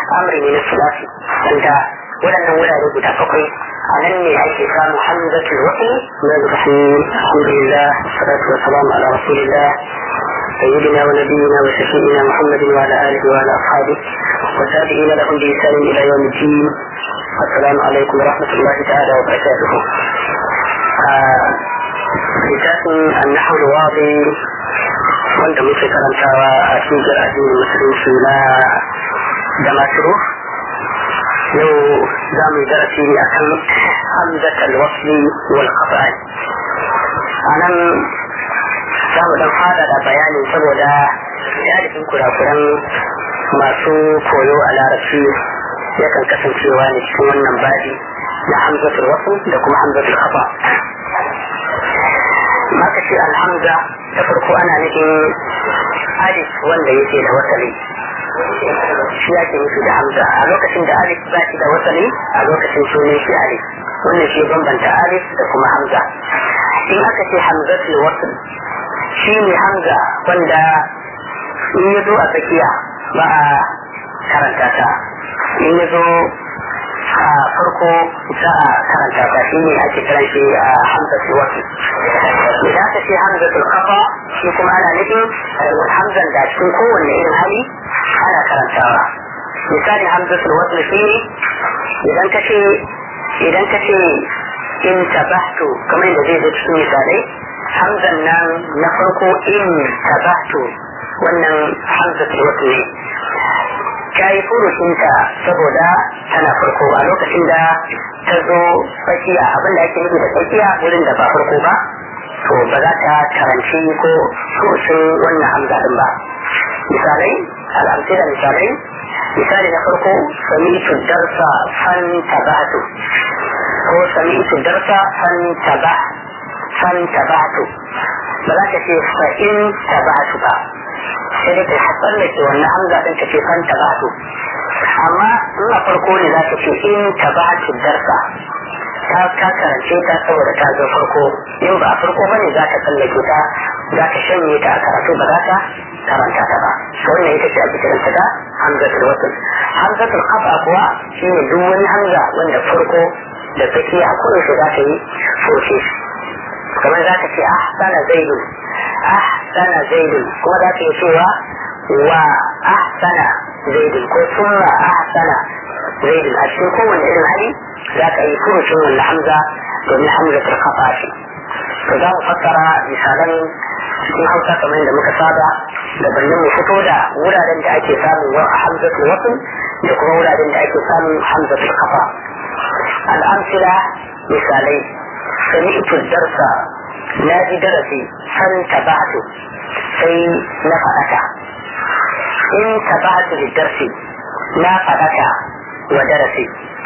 amri ne na sulasi wanda waɗannan wurare guda bakwai a nan ne ake samu hamzatul wasl na rahim alhamdulillah salatu wa salam ala rasulillah سيدنا ونبينا وشفيعنا محمد وعلى اله وعلى اصحابه وتابعين لهم بإحسان الى يوم الدين السلام عليكم ورحمه الله تعالى وبركاته. كتاب النحو الواضي wanda muke karantawa a cikin addinin musulunci na damaturu yau za mu yi darasi ne akan hamzat al-wasli wal qata'i anan za mu dan fada da bayani saboda galibin kurakuran masu koyo a larabci yakan kasancewa ne cikin wannan babi na hamzatul wasl da kuma hamzatul khata maka ce alhamza da farko ana nufin alif wanda yake da wasali shi ake nufi da hamza a lokacin da alif ba shi da wasali a lokacin sunan shi alif wannan shi bambanta alif da kuma hamza in aka ce hamzatul wasl shi ne hamza wanda in ya zo a tsakiya ba a karanta ta in ya zo a farko za a karanta ta shi ne ake kiran shi a hamzatul wasl idan aka ce hamzatul kafa shi kuma ana nufin hamzan da cikin kowanne irin hali ana karantawa misali hamzatul wasl shi ne idan ka ce idan ka ce in tabahtu kamar yadda zai zo cikin misalai hamzan nan na farko in tabahtu wannan hamzatul wasl ne ta yi furucinta saboda tana farko a lokacin da ta zo tsakiya abinda ake nufi da tsakiya wurin da ba farko ba to ba za ta karanci ko furucin wannan hamza din ba misalai al'amsila misalai misali na farko sami'tu darsa fan tabatu ko sami'tu darsa fan taba fan tabatu ba za ta ce fa'in tabatu ba sai dai kai hatsar da ke wannan hamza ɗin ta ce fan tabatu amma in a farko ne za ta ce in tabatu darsa ta ka karance ta saboda ta zo farko in ba a farko ba ne za ta tsallake ta za ta shanye ta a karatu ba za ta karanta ta ba wannan ita ce ake kiranta da hamzatul wasl hamzatul qaba kuwa shine duk wani hamza wanda farko da tsakiya a kowace za ta yi furce kamar za ta ce ahsana zaidun ahsana zaidun kuma za ta yi cewa wa ahsana zaidun ko summa ahsana zaidun a cikin kowane irin hali za ka yi furucin wannan hamza domin hamza ta kafa shi to za mu fassara misalan cikin hausa kamar yadda muka saba da bannin mu fito da wuraren da ake samun wa hamzatul wasl da kuma wuraren da ake samun hamzatul kafa al'amsila misalai sami'tu darsa na ji darasi san tabatu sai na faɗaka in tabatu da darsi na faɗaka wa darasi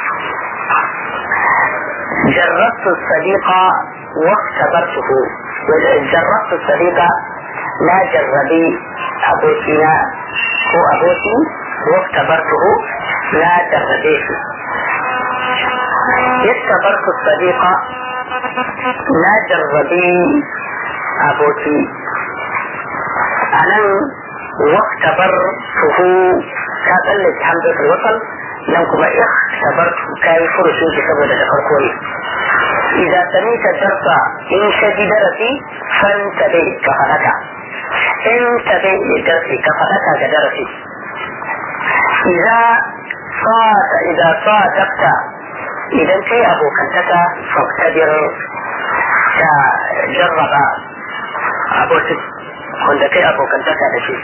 جربت الصديق واختبرته جربت الصديق لا جربي أبوتنا هو أبوتي واختبرته لا جربيه اختبرت الصديق لا جربي أبوتي أنا واختبرته كاتلت حمزة الوصل nan kuma ikhtabartu kai furucin shi saboda da farko ne idza samita darsa in ka ji darasi fanta bai ka fadaka in ta bai darasi ka fadaka ga darasi idza sa'ata idza sa'atakta idan kai abokantaka faktadir ta jarraba abokin wanda kai abokantaka da shi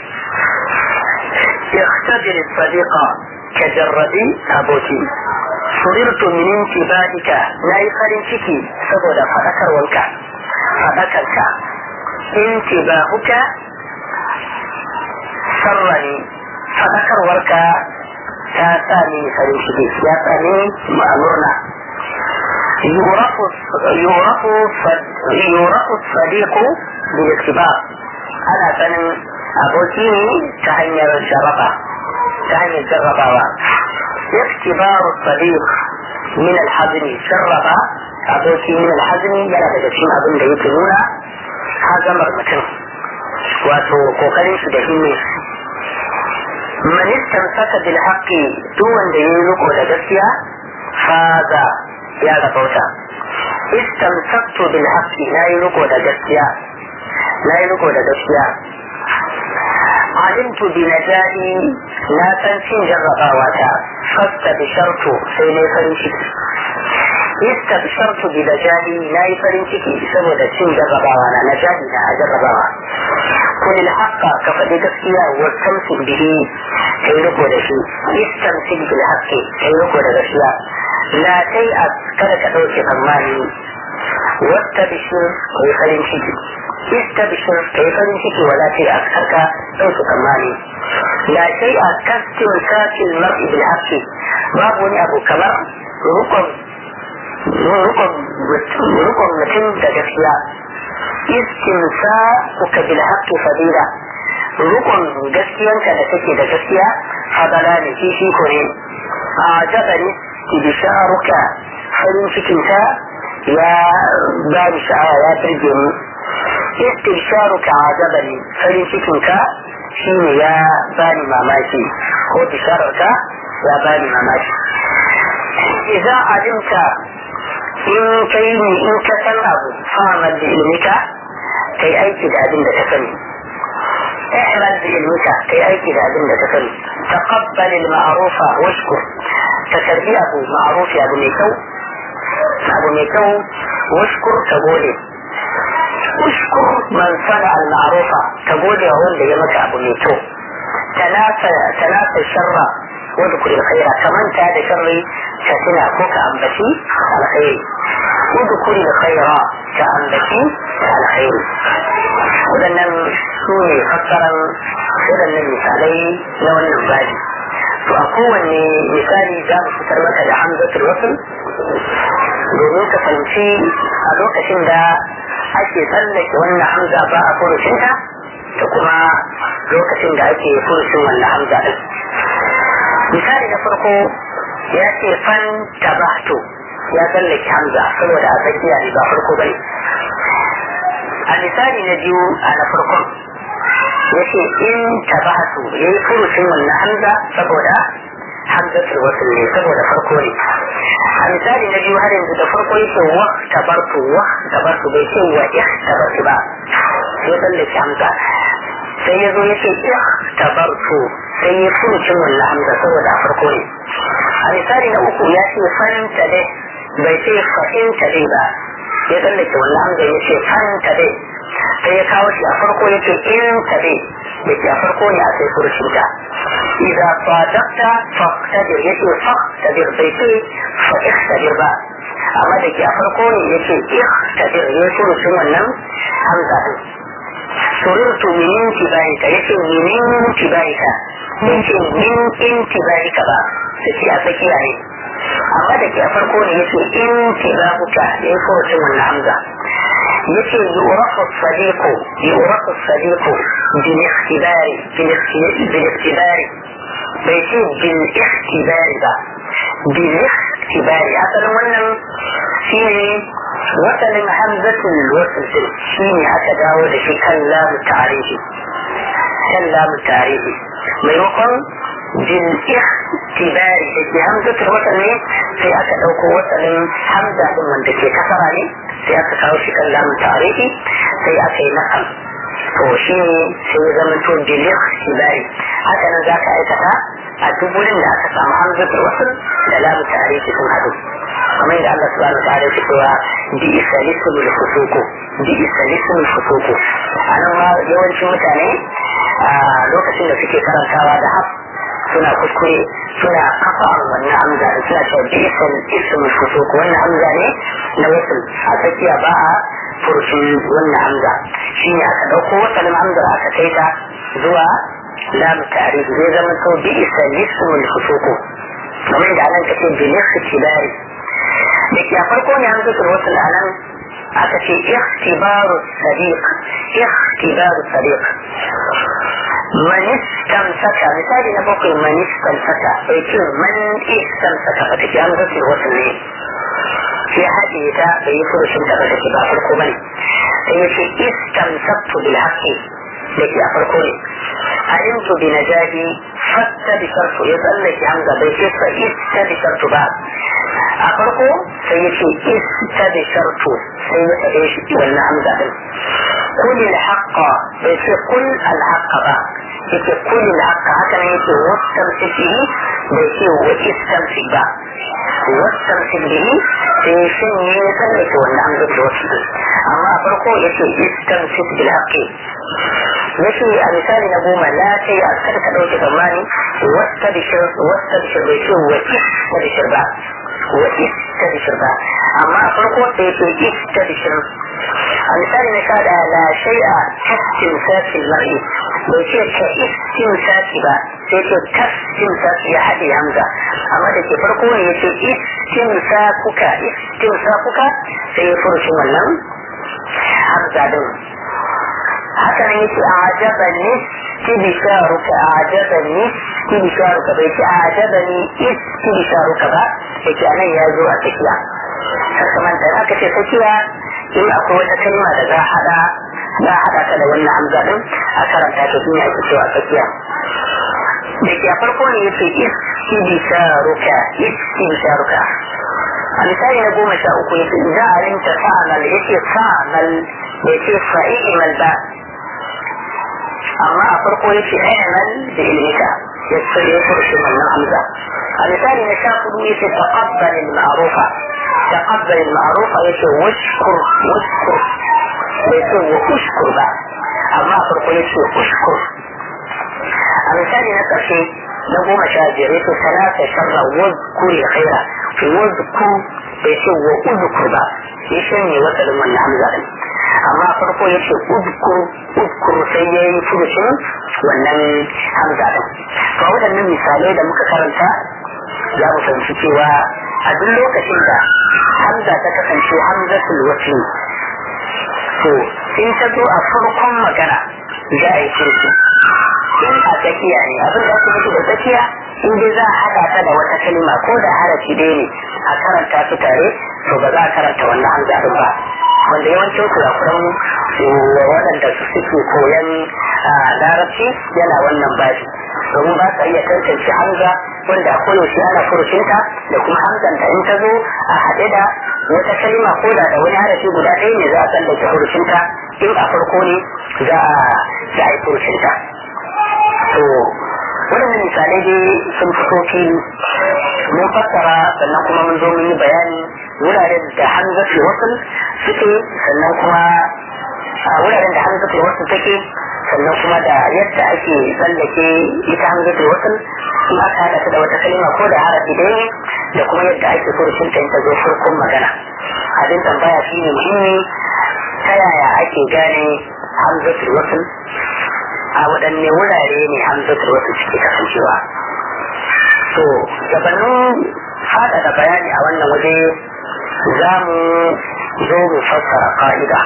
اختبر الصديق كجربي أبوتي سررت من انتباهك لا يفرن شكي سبودا فذكر والك فذكرك انتباهك سرني فذكر والك تاساني فرن شكي يا ثاني مأمورنا يعرف يعرف يعرف الصديق بالاختبار أنا فنن aboki ne ta hanyar jaraba ta hanyar jarrabawa iktibaru sadiq min alhazmi jarraba aboki min alhazmi yana daga cikin abin da yake nuna hazamar mutum wato kokarin shi da himme man istamsaka bil haqqi duk wanda yayi riko da gaskiya faza ya rabauta istamsaktu bil haqqi nayi riko da gaskiya nayi riko da gaskiya alimtu bi najati na san cin jarrabawa ta fasta bi shartu sai ne farin ciki istabshartu bi najati nayi farin ciki saboda cin jarrabawa na najati na jarrabawa kun haqqa ka faɗi gaskiya wa tamsik bihi kai riko da shi istamsik bil haqqi kai riko da gaskiya la kai a kada ka ɗauke tsammani wata bishir kai farin ciki istabshir kai farin ciki wala kai a karka ɗauke tsammani la kai a kastin kafin mar'i bil haqqi babu wani abu kamar rukun rukun mutum da gaskiya istinsa uka bil haqqi fadila rukun gaskiyanka da take da gaskiya fadala ne shi ko ne a jabari bisharuka farin cikinka ya ba ni sha'awa ya turge ni istibsharuka ajabani farin cikinka shine ya ba ni mamaki ko bishararka ya ba ni mamaki idan alimta in kai ni in ka san abu fa'amal da ilmika kai aiki da abin da ka sani اعمل بعلمك كي أيكي لأبن تسلي تقبل المعروف واشكر تسربي أبو معروف أبو ميكو أبو ميكو واشكر تقولي اشكر من صنع المعروف تقولي هو اللي يمك أبو ميكو تناسى تناسى الشر واذكر الخير كمان تاد شري شاتنا كوك أنبتي على خير واذكر الخير كأنبتي على خير waɗannan su ne fassaran waɗannan misalai na wannan babi to a kowanne misali za mu fitar maka da hamzatul wasul domin ka fahimci a lokacin da ake tsallake wannan hamza ba a furucinta da kuma lokacin da ake furucin wannan hamza din misali na farko ya ce fan tabahtu ya tsallake hamza saboda a tsakiya ne ba farko bane a misali na biyu a na farkon ya ce in tabahtu ya yi furucin wannan hamza saboda hamzatul wasul ne saboda farko ne a misali na biyu har yanzu da farko yake wa tabartu wa tabartu bai ce wa ih tabartu ba sai tsallake hamza sai ya zo ya ce ih tabartu sai ya furucin wannan hamza saboda farko ne a misali na uku ya ce fanta dai bai ce fa'inta dai ba ya tsallake wannan hamza ya ce fanta dai sai ya kawo shi a farko ya ce in ta dai da ke a farko ne a sai furucinta إذا صادقت فاقتدر يتي فاقتدر بيتي فاقتدر با أما دك أفرقون يتي اقتدر يتي سوى النم همزة سررت من انتباهك يتي من انتباهك يتي من انتباهك با تتي أفكي يعني أما دك أفرقون يتي انتباهك يتي سوى النم همزة يتي يعرف الصديق يعرف الصديق بالاختبار بالاختبار bai ce bil ikhtibari ba bil ikhtibari asalin wannan shi ne wasalin hamzatul wasl din shi ne aka dawo da shi kan lamu tarihi kan lamu tarihi maimakon bil ikhtibari da ke hamzatul wasl ne sai aka dauko wasalin hamza din wanda ke kasara ne sai aka kawo shi kan lamu tarihi sai aka yi nakal to shi ne sai ya zama to bil ikhtibari haka nan za ka aikata a duk wurin da aka samu hamzatul wasl da lamu tarihi sun hadu kamar yadda Allah subhanahu wa ta'ala ya cewa bi isalisul fusuku bi isalisul fusuku anan ma yawancin mutane a lokacin da suke karantawa da haf suna kuskure suna kafa wannan hamza da suna cewa bi isal ismul fusuku wannan hamza ne na wasl a tsakiya ba a furcin wannan hamza shi ne aka ɗauko wasalin hamza aka kai ta zuwa lamu tarihi zai zama to bi isa lismul fusuku kamar da anan kace bi ikhtibari da ke a farko ne an zuwa wasu anan aka ce ikhtibaru sadiq ikhtibaru sadiq man istamsaka misali na bakwai man istamsaka bai ce man istamsaka ba take an zuwa wasu ne sai haɗe ta bai yi furushin da ba take ba farko bane sai ya ce istamsaktu bil haqqi da ke a farko ne alimtu bi najadi fatta bi shartu ya tsallake hamza bai ce fa ista bi shartu ba a farko sai ya ce ista bi shartu sai ya faɗe shi wannan hamza din kul al-haqqa bai ce kul al-haqqa ba yake kul al-haqqa haka nan yake wastamsik bihi bai ce wa istamsik ba wastamsik bihi sai shin ne ya tsallake wannan hamza da wasu amma a farko yace istamsik bil haqqi yace a misali na goma la ta yi kada ka ɗauke tsammani wasta bishir wasta bishir bai ce wa ista bishir ba wa ista bishir ba amma a farko da yake ista bishir a misali na kada la shay'a taskin sakin mar'i bai ce ka istin saki ba sai ce taskin saki ya haɗe hamza amma da ke farko ne ya ce istin sakuka istin sakuka sai ya furucin wannan hamza din haka nan yake a ajabani istibisharuka a ajabani istibisharuka bai ce a ajabani istibisharuka ba yake anan ya zo a tsakiya sakaman da aka ce tsakiya in akwai wata kalma da za a hada za a hada ta da wannan hamza din a karanta ta shine ake cewa tsakiya da ke a farko ne yake istibisharuka istibisharuka a misali na goma sha uku yake idan alimta fa'amal yake fa'amal bai ce fa'i'imal ba amma a farko yake ayyaman da ilmika ya tsare ya furshi wannan hamza a misali na sha hudu yake taqabbal al-ma'rufa taqabbal al-ma'rufa yake washkur washkur bai ce wa ushkur ba amma a farko yake ushkur a misali na ƙarshe na goma sha biyar yake salata sharra wazkuri khaira wazkur bai ce wa uzkur ba ya shanye wasalin wannan hamza din amma farko ya ce udkur udkur sai ya yi furucin wannan hamza din to waɗannan misalai da muka karanta za mu fahimci cewa a duk lokacin da hamza ta kasance hamzatul wasli to in ta zo a farkon magana za a yi furuci in a tsakiya ne abin da ake nufi da tsakiya in dai za a haɗa ta da wata kalma ko da harafi ɗaya ne a karanta su tare to ba za a karanta wannan hamza din ba wanda yawancin kurakuran waɗanda su suke koyan larabci yana wannan bashi domin ba sa iya tantance hamza wanda a koyaushe ana furucinta da kuma hamzan da in ta zo a haɗe da wata kalma ko da da wani harafi guda ɗaya ne za a tsallake furucinta in a farko ne za a yi furucinta to waɗannan misalai dai sun fito fili mun fassara sannan kuma mun zo mun yi bayani wuraren da hamzatul wasl suke sannan kuma a wuraren da hamzatul wasl take sannan kuma da yadda ake tsallake ita hamzatul wasl in aka haɗa ta da wata kalma ko da harafi ɗaya ne da kuma yadda ake furucin ta ta zo farkon magana abin tambaya shi ne muhimmi ta yaya ake gane hamzatul wasl a waɗanne wurare ne hamzatul wasl suke kasancewa to gabanin faɗaɗa bayani a wannan waje za mu zo mu fassara ƙa'ida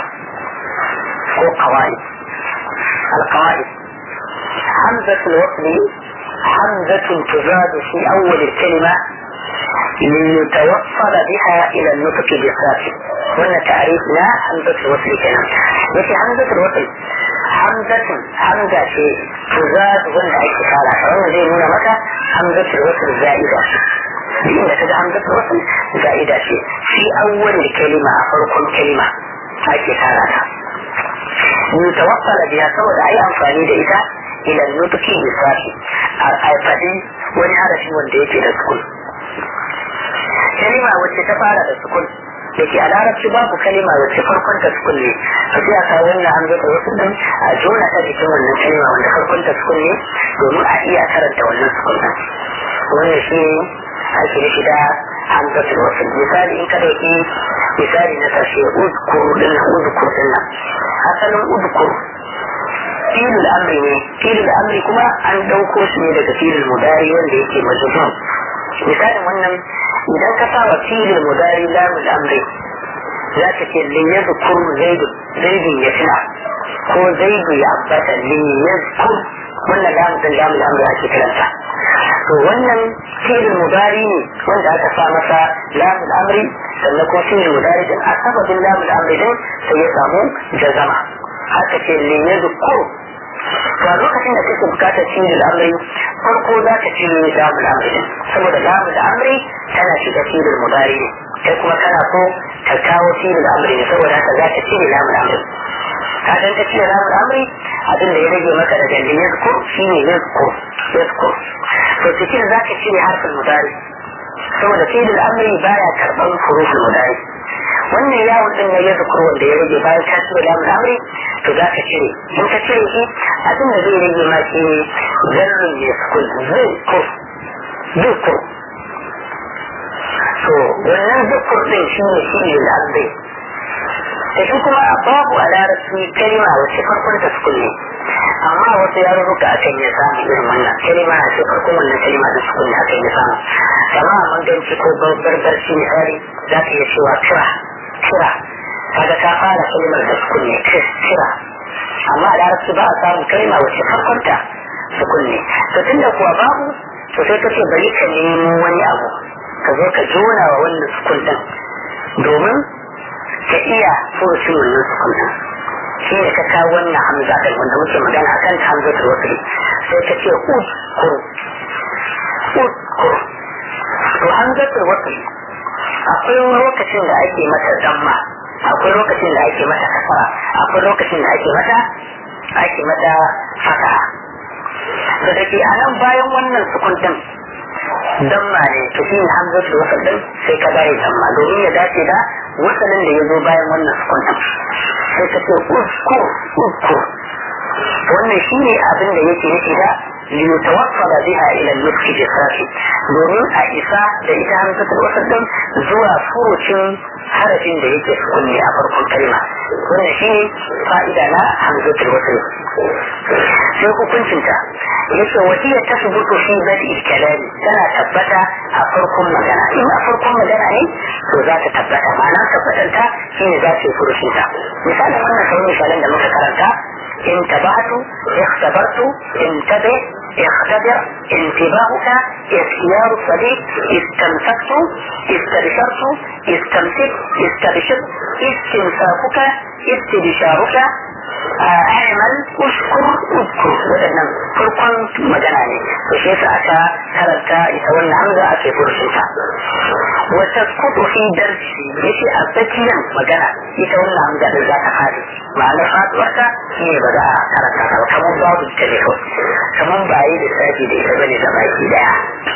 ko kawai alkawai hamzatul wasli hamzatun tuzadu fi awwal kalima ليتوصل بها الى النطق بالصافي وان تعريف لا همزة الوصل كلام يكي همزة الوصل همزة همزة شيء تزاد وان اي كفالة فهو زي نونا متى همزة الوصل زائدة لأن كده همزة الوصل زائدة شيء في أول الكلمة فرق الكلمة أي كفالة يتوصل بها سوى أي أنفاني دئتا إلى النطق بالصافي أي فدي wani harafi wanda yake da sukun kalima wacce ta fara da sukun da ke a larabci babu kalima wacce farkon ta sukun ne a sai a kawo wannan an zata wasu din a jona ta jikin wannan kalima wanda farkon ta sukun ne domin a iya karanta wannan sukun din wannan shi ake nufi da hamzatul wasl misali in ka dauki misali na karshe udkur din nan udkur din nan asalin udkur filul amri ne filul amri kuma an dauko shi ne daga filul mudari wanda yake majzum misalin wannan idan ka saba filul mudari lamul amri za ka ce lin yadhkur zaidu zaidun ya tuna ko zaidu ya ambata lin yadhkur wannan lamun din lamul amri ake kiranta to wannan filul mudari ne wanda aka sa masa lamul amri sannan kuma filul mudari din a sababin lamul amri din sai ya samu jazama haka ce lin yadhkur to a lokacin da kake bukatar cire al'amari farko za ka cire lamul amri saboda lamul amri tana shiga cire mudari ne kai kuma kana so ka kawo cire amri ne saboda haka za ka cire lamul amri ka dan ka cire lamul amri abin da ya rage maka daga da yazkur shine yazkur yazkur to cikin za ka cire harfin mudari saboda cire amri baya karban hurufin mudari wannan yawon din na ya zukur wanda ya rage bayan ka cire lamun amri to za ka cire in ka cire shi abin da zai rage ma shi ne zarrin ya sukun zai kur zukur to wannan zukur din shi ne shi ne lambai da shi kuma babu a larabci kalima wacce farkon ta sukun ne amma wasu yarurruka akan ya samu irin wannan kalima a ce farkon wannan kalima da sukun ne akan ya samu kama a manganci ko barbarci misali za ka iya cewa kira kira kaga ka fara kalmar da sukun ne kira amma a larabci ba a samun kalma wacce farkonta sukun ne to tunda kuwa babu to sai ka ce bari ka nemo wani abu ka zo ka jona wa wannan sukun din domin ka iya furucin wannan sukun din shi ne ka kawo wannan hamza din wanda muke magana a kan hamza ta wasu sai ka ce ud kur ud kur to hamza ta wasu akwai lokacin da ake mata damma akwai lokacin da ake mata kasara akwai lokacin da ake mata ake mata fata da dake a nan bayan wannan sukun din damma ne to shi ne hamzatul wasal din sai ka bari damma domin ya dace da wasalin da ya zo bayan wannan sukun din sai ka ce usku usku wannan shi ne abin da yake nufi da liyutawassala biha ila al-nutq bi domin a isa da ita hamzatul wasal din zuwa furucin harafin da yake kunne a farkon kalma wannan shi ne fa'ida na hamzatul wasal sai hukuncinta yace wasiya ta subutu fi badi kalami tana tabbata a farkon magana in a farkon magana ne to za ta tabbata ma'ana tabbatar ta shine za ta yi furucin ta misalin wannan kamar misalan da muka karanta in tabatu ikhtabartu intabi اختبر انتباهك اختيار الصديق استمسكت استبشرت استمسك استبشر استنساخك استبشارك اعمل اشكر اذكر waɗannan farkon magana ne to shi yasa aka karanta ita wannan hamza ake furshin ta wa tasqutu fi darsi yace a tsakiyar magana ita wannan hamza din za ta fadi ma'anar faduwarta shi ne ba za a karanta ta kamar babu ta ne kamar ba yi lissafi da ita bane da baki daya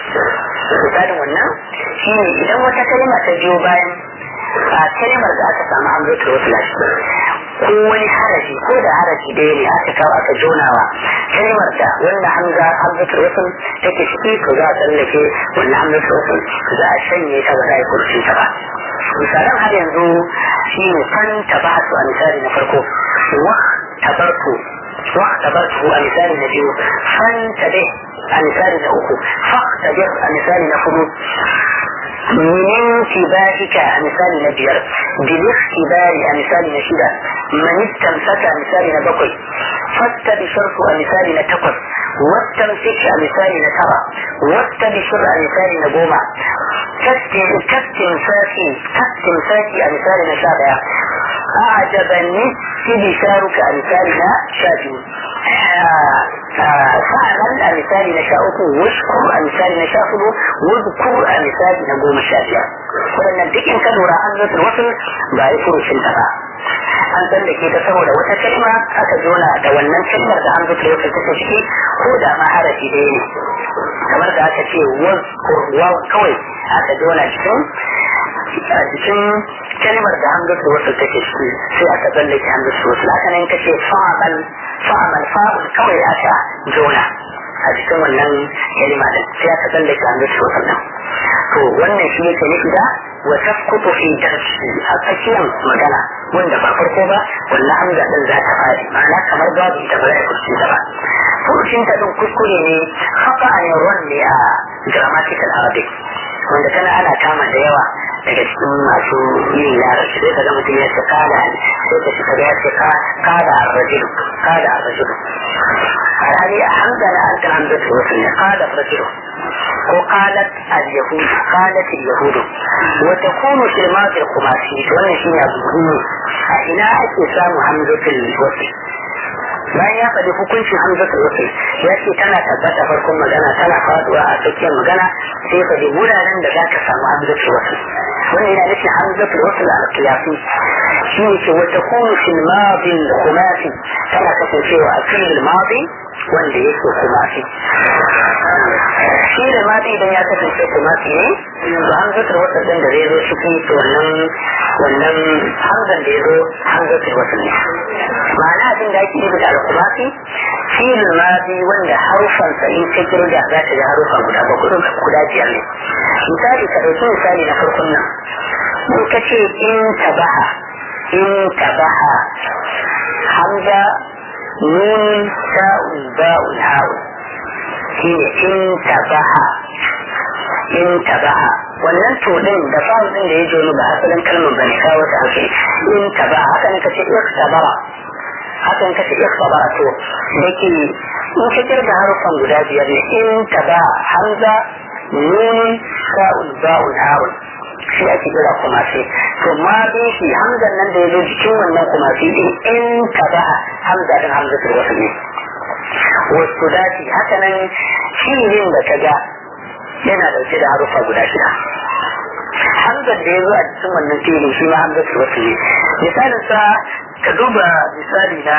misalin wannan shi ne idan wata kalma ta biyo bayan a kalmar da aka samu hamzatul wasl ko wani harafi ko da harafi ɗaya ne aka kawo aka jonawa kalmar da wanda hamza hamzatul wasl take ciki to za a tsallake wannan hamzatul wasl za a shanye ta ba za a yi kurcin ta ba misalan har yanzu shi ne fan tabatu a misali na farko wa tabartu wa tabartu a misali na biyu fan tabe a misali na uku fa tabe a misali na hudu من انتباهك مثال نبير بالاختبار مثال نشيدة من استمسك مثال نبقي فاستبشرت مثال نتقص واستمسك مثال نترى واستبشر مثال نبوما كاستمساكي كاستمساكي مثال نشابع أعجبني استبشارك مثال نشابي fa'amal a misali na sha uku washkur a misali na sha hudu wadkur a misali na goma sha biyar waɗannan duk in ka lura an zata wasu ba yi furucin ta ba an san da ke ta saboda wata kalma aka jona da wannan kalmar da an zata wasu take ciki ko da ma harafi ɗaya ne kamar da aka ce wazkur kawai aka jona cikin a cikin kalmar da hamzatu wasu take ciki sai aka tsallake hamzatu wasu haka nan kace fa'amal fa'amal fa'ul kawai aka jona a cikin wannan kalma din sai aka tsallake hamzatu wasu nan to wannan shi yake nufi da wa tasqutu fi darsi a tsakiyar magana wanda ba farko ba wannan hamza din za ta fadi ma'ana kamar babu ita ba za ta kurci ta ba furucin ta din kuskure ne haka a yawan ne a grammatical arabic wanda kana ana kama da yawa daga cikin masu yin larabci sai kaga mutum ya ce kada sai ka shiga ya ce kada arrajulu kada arrajulu alhali a hankali an ta hamza ta wasu ne kada arrajulu ko qalat al-yahud qalat al-yahud wa takunu fil madi al-khumasi to wannan shine abu muhimmi a ina ake samu hamzatul wasl bayan ya faɗi hukuncin hamzatul wasl ya ce tana tabbata farkon magana tana faduwa a tsakiyar magana sai faɗi wuraren da za ka samu hamzatul wasl wannan yana nufin hamzatul wasl al qiyasi shi ne ce wata kunu fil madi khumasi tana kasancewa a fil madi wanda yake khumasi shi da madi idan ya kasance khumasi ne yanzu hamzatul wasl din da zai zo shi to wannan wannan hamzan da ya zo hamzatul wasl ne ma'ana abin da ake nufi da al-khumasi fil madi wanda harufan sa in ka kirga za ka ga harufa guda bakwai guda biyar ne misali ka ɗauki misali na farkon nan in ka ce in tabaha in tabaha hamza nun sa'un ba'un ha'un shi ne in tabaha in tabaha wannan to din da fa'un din da ya joni ba asalin kalmar bane kawo ta ake in tabaha haka ne ka ce iktabara haka ne ka ce iktabara to da ke in ka kirga harufan guda biyar ne in tabaha hamza nun sa'un ba'un ha'un shi ake kira kumasi to ma bin shi hamzan nan da ya zo cikin wannan kumasi din in ka ba hamza din hamza ta wasu ne wasu dace haka nan shi ne da ka ga yana dauke da harufa guda shida hamzan da ya zo a cikin wannan filin shi ma hamza ta wasu ne misalin sa ka duba misali na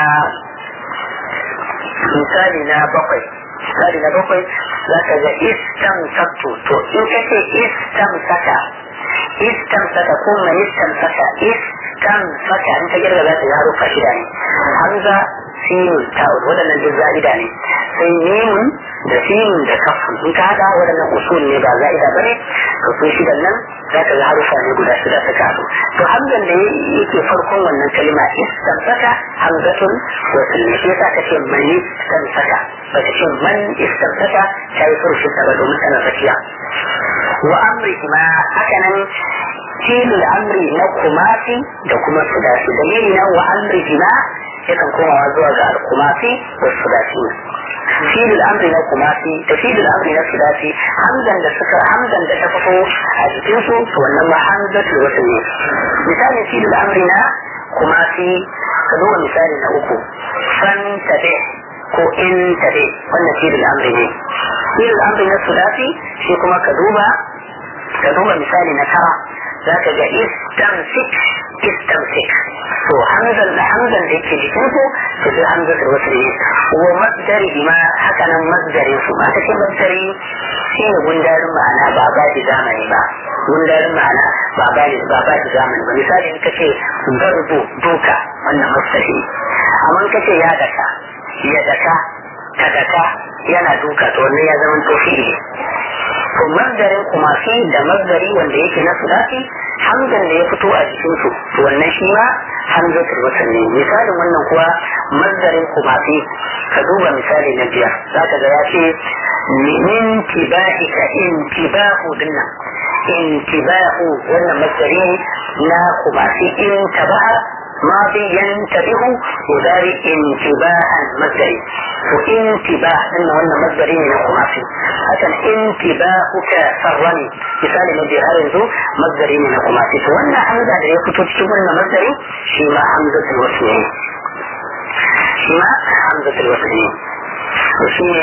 misali na bakwai misali na bakwai za ka ga istam sakto to in ka ce istam saka istam saka ko mai istam saka istam saka in ka girga za ta yi harufa shida ne hamza sinun ta'ud waɗannan duk za'ida ne sai mimun da sinun da kafin in ka haɗa waɗannan usul ne ba za'ida ba ne ka so shidan nan za ka ga harufa ne guda shida suka haɗu to hamzan da yake farkon wannan kalima istam saka hamzatun wasul ne shi yasa ka ce mani istam saka ba ka ce man istam saka ta yi furshi ta ba domin tana tsakiya wa amrihima hakanan filin amri na kumasi da kuma sudasi dalili na wa amrihima yakan komawa zuwa ga al-kumasi da sudasi filin amri na kumasi da filin amri na sudasi hamdan da suka hamdan da ta fito a cikin su to wannan ma hamzatul wasu ne misalin filin amri na kumasi ka duba misali na uku fan tabe ko in tabe wannan filin amri ne filin amri na sudasi shi kuma ka duba ka duba misali na tara za ka ga istamsik istamsik to hamzan da hamzan da yake jikin su to sai hamzan da wasu ne wa masdari ma haka nan masdarin su ma ta ce masdari shi ne gundarin ma'ana ba ba da zamani ba gundarin ma'ana ba ba da ba ba da zamani ba misali in ka ce garbu duka wannan masdari amma in ka ce ya daka ya daka ka daka yana duka to wannan ya zama to fi'ili to mazdarin kumasi da mazdari wanda yake na sulasi hamzan da ya fito a jikin su to wannan shi ma hamzatul wasl ne misalin wannan kuwa mazdarin kumasi ka duba misali na biyar zaka ga ya ce min tibahika intibahu dinnan intibahu wannan mazdari na kumasi in tabaha ماضي ينتبه وذلك انتباها مصدري وانتباه انه هن مصدرين من الخماسي عشان انتباهك سرني مثال الذي هذا مصدري من الخماسي وان حمزه da ya fito cikin wannan masdari shi ma hamzatul wasl ne shi ma hamzatul wasl ne to shi ne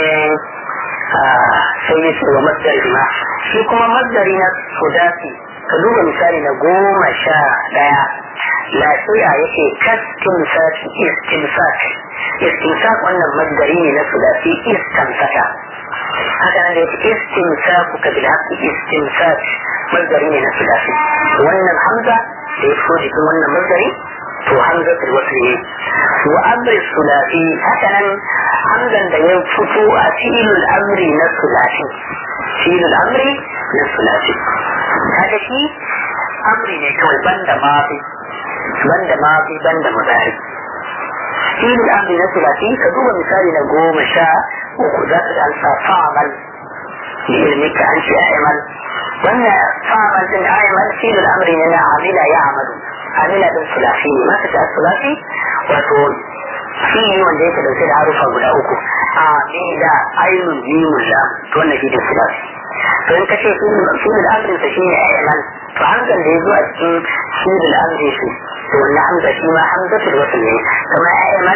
sai ya ce wa masdari ma shi kuma masdari na sudasi ka duba misali na goma sha daya lafiya yake kastimsak istimsak istimsak wannan masdari ne na sulasi istamsaka haka nan da yake istimsak ka bil haqqi istimsak masdari ne na sulasi wannan hamza da ya fito jikin wannan masdari to hamzatul wasl ne wa amri sulasi haka nan hamzan da ya fito a filul amri na sulasi filul amri na sulasi kaga shi amri ne kawai banda mafi banda mafi banda mudari filul amri na sulasi ka duba misali na goma sha uku za ka alfa fa'amal bi ilmika an ce a'mal wannan fa'amal din a'mal filul amri ne na amila ya amalu amila din sulasi ne maka ta sulasi wato fili wanda yake dauke da harufa guda uku a da ainun mimun da to wannan shi ne sulasi to in ka ce filul amrin sa shine a'mal to hamzan da ya zo a cikin filul amri shi to wannan hamza shi ma hamzatul wasl ne kamar a'mal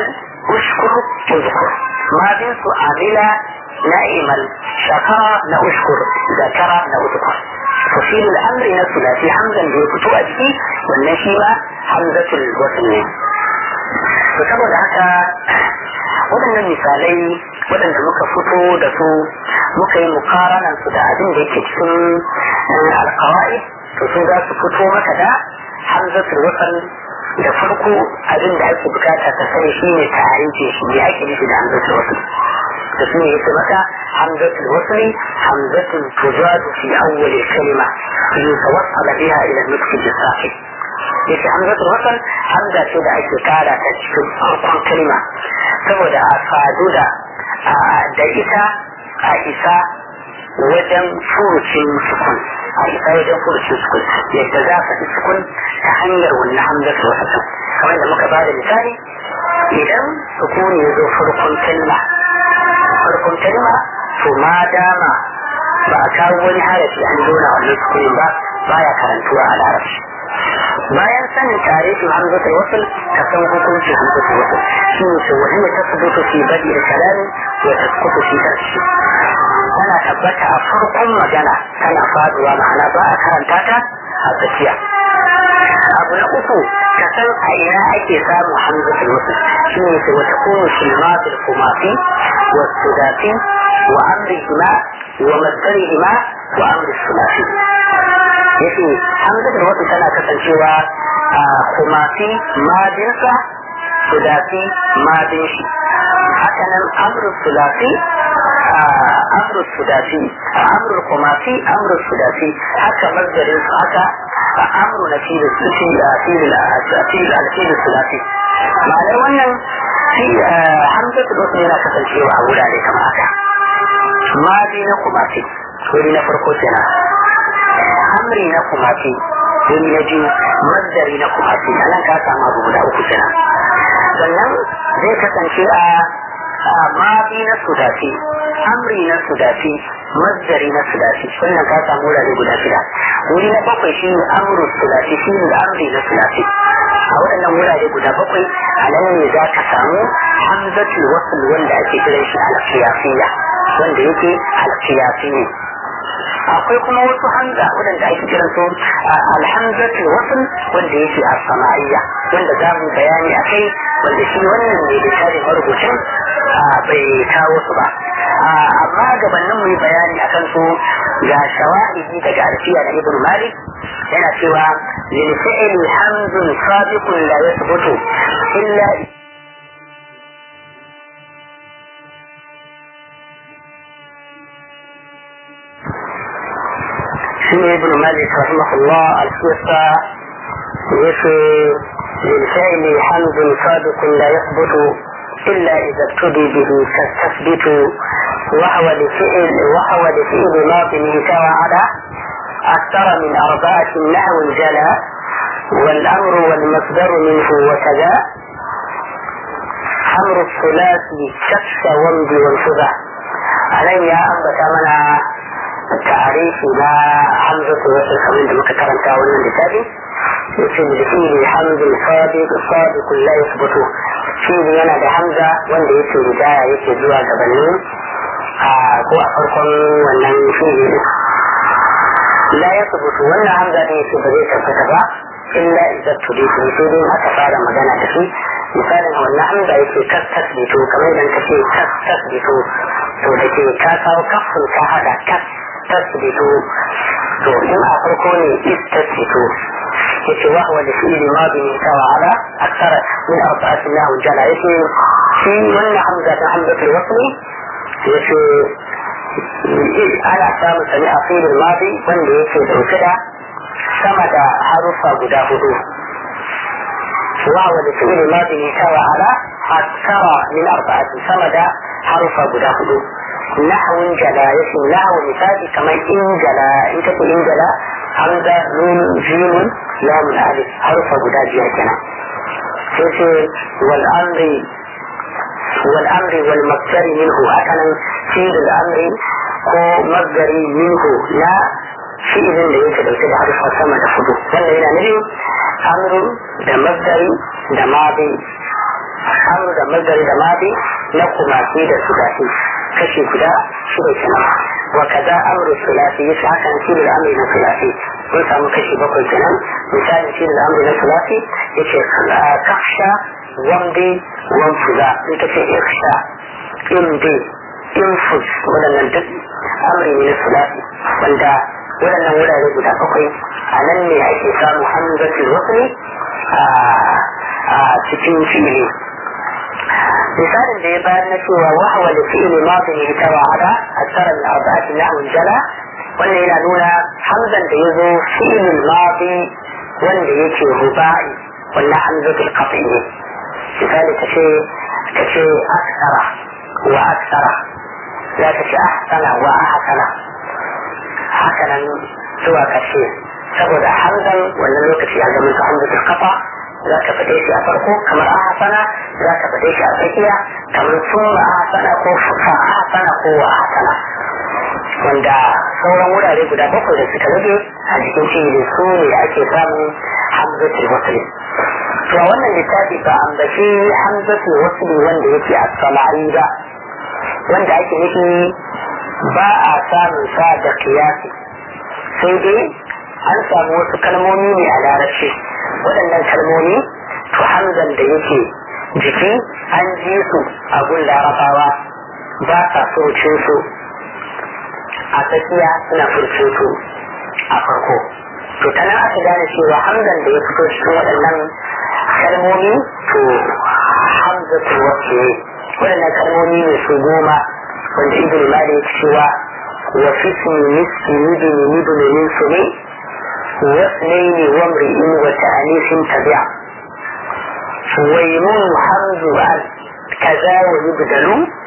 ushkur uzkur madin su amila na'imal shakara na ushkur zakara na uzkur tafsir al'amri na sulasi hamzan da ya fito a ciki wannan shi ma hamzatul wasl ne to saboda haka waɗannan misalai waɗanda muka fito da su muka yi mukaranan su da abin da yake cikin alkawai to sun za su fito maka da hamzatul wasl da farko abin da ake bukata ka sani shi ne tarihi shi ne ake nufi da hamzatul wasl da su ne yake maka hamzatul wasl hamzatun tujadu fi awwal kalima yutawassala biha ila nutqi bisaqi yake hamzatul wasl hamza ce da ake kara ta cikin farkon kalma saboda a sadu da da ita a isa wajen furucin sukun a isa wajen furucin sukun yadda za ka sukun ta hanyar wannan hamzatul wasl kamar da muka bada misali idan sukuni ya zo farkon kalma farkon kalma to ma dama ba a kawo wani harafi an zona wannan sukunin ba baya karantuwa a larabci bayan sanin tarihin hamzatul wasl ka san hukuncin hamzatul wasl shi ne ce wani ta subutu fi badi da kalami wa taskutu fi karshe tana tabbata a farkon magana tana faduwa ma'ana ba a karanta ta a tsakiya abu na uku ka san a ina ake samun hamzatul wasl shi ne ce wata kunu shilmatul kumafi wa sudafi wa amrihima wa masdarihima wa amri sulasi yake hamzatul wasl tana kasancewa a kumafi madinsa sudafi madin shi hakanan amru sulasi amru sudafi amru kumafi amru sudafi haka masdarin su haka amru na fili fili sulasi ma'anar wannan shi hamzatul wasl yana kasancewa a wurare kamar haka madi na kumafi wuri na farko kenan amri na kumafi wuri na biyu mazdari na kumafi a nan ka samu abu guda uku kenan sannan zai kasance a madi na sudafi amri na sudafi mazdari na sudafi wannan ka samu wurare guda shida wuri na bakwai shi ne amru sudafi shi ne amri na sudafi a waɗannan wurare guda bakwai a nan ne za ka samu hamzatul wasl wanda ake kiran shi al-qiyasiyya wanda yake al-qiyasi ne akwai kuma wasu hamza waɗanda ake kiran su alhamzatul wasl wanda yake a sama'iyya wanda za mu bayani a kai wanda shi wannan ne da tare marubucin bai kawo su ba amma gabanin mu yi bayani akan su ga shawahidi daga alfiya da ibn malik yana cewa lil fi'li hamzun sabiqun la yathbutu illa شنو ابن مالك رحمه الله القصة يشي للفعل حمد صادق لا يثبت إلا إذا ابتدي به كالتثبت وهو لفعل وهو لفعل ماضي سوى على أكثر من أربعة نحو جلا والأمر والمصدر منه وكذا أمر الثلاثي شخص ومضي والفضة علي أنبت منا tarihi na hamzatu wasu kamar da muka karanta wannan littafi yace da shi ne hamzul sadiq sadiq la yasbutu shi yana da hamza wanda yake ridaya yake zuwa gabanin a ko a farkon wannan fi'ili la yasbutu wannan hamza din shi ba zai tabbata ba illa idan tudiku sai dai aka fara magana da shi misalin wannan hamza yake kas tasbitu kamar idan ka ce kas tasbitu to da ke ka kawo kafin ka hada kas tasbitu to in a farko ne istasbitu yace wa huwa da fi'li madi min sawa ala akthar min arba'at lahu jala yace shi wannan hamza ta hamzatul wasli yace ana samun sani a fi'lil madi wanda yake dauke da sama da harufa guda hudu وهو لفعل الماضي من سوى على أكثر من أربعة سمد حرف قدا حدود نحو جلا يسم نحو مثال كما إن جلا إن تقول إن جلا حمزة نون جيم لام الألف حرف قدا جهتنا والأمر والأمر والمصدر منه أكنا فعل الأمر ko masdari minhu na fi'ilin da yake dauke da harfa sama da hudu wannan yana nufin amru da masdari da mabi amru da mazari da madi na kumasi da sudasi kashi guda shida kenan wa kaza amru sulasi yasa hakan shi da amri na sulasi mun samu kashi bakwai kenan misali shi da amri na sulasi yace kaksha wamdi wamfuza in ka ce iksha imdi infus waɗannan duk amri ne na sulasi wanda waɗannan wurare guda bakwai a nan ne ake samun hamzatul wasli a cikin fi'ili misalin da ya bayar na cewa wahawa da fi'ili mafi ne ta wa'ada a tsarar da arba'atin na'un jala wannan yana nuna hamzan da ya zo fi'ilin mafi wanda yake ruba'i wannan hamzatul qat'i ne misali ta ce ta ce aksara wa aksara za ta ce ahsana wa ahsana hakanan zuwa ƙarshe saboda hamzan wannan lokaci ya zama su hamzatul kafa za ka faɗe shi a farko kamar ahsana za ka faɗe shi a tsakiya kamar summa ahsana ko fa ahsana ko wa ahsana wanda sauran wurare guda bakwai da suka rage a cikin fi'ili su ne ake samun hamzatul wasli to a wannan littafi ba ambaci hamzatul wasli wanda yake a samari ba wanda ake nufi ba a samun sa da kiyasi sai dai an samu wasu kalmomi ne a larabci waɗannan kalmomi to hamzan da yake jiki an ji su a gun larabawa ba sa furucin su a tsakiya suna furucin su a farko to tana aka gane cewa hamzan da ya fito cikin waɗannan kalmomi to hamzatul wasu waɗannan kalmomi ne su goma wanda ibn malik cewa wa fi miski mudin mudin min sune واثنين وامرئ وتأنيف تبع ويمون حمز كذا ويبدل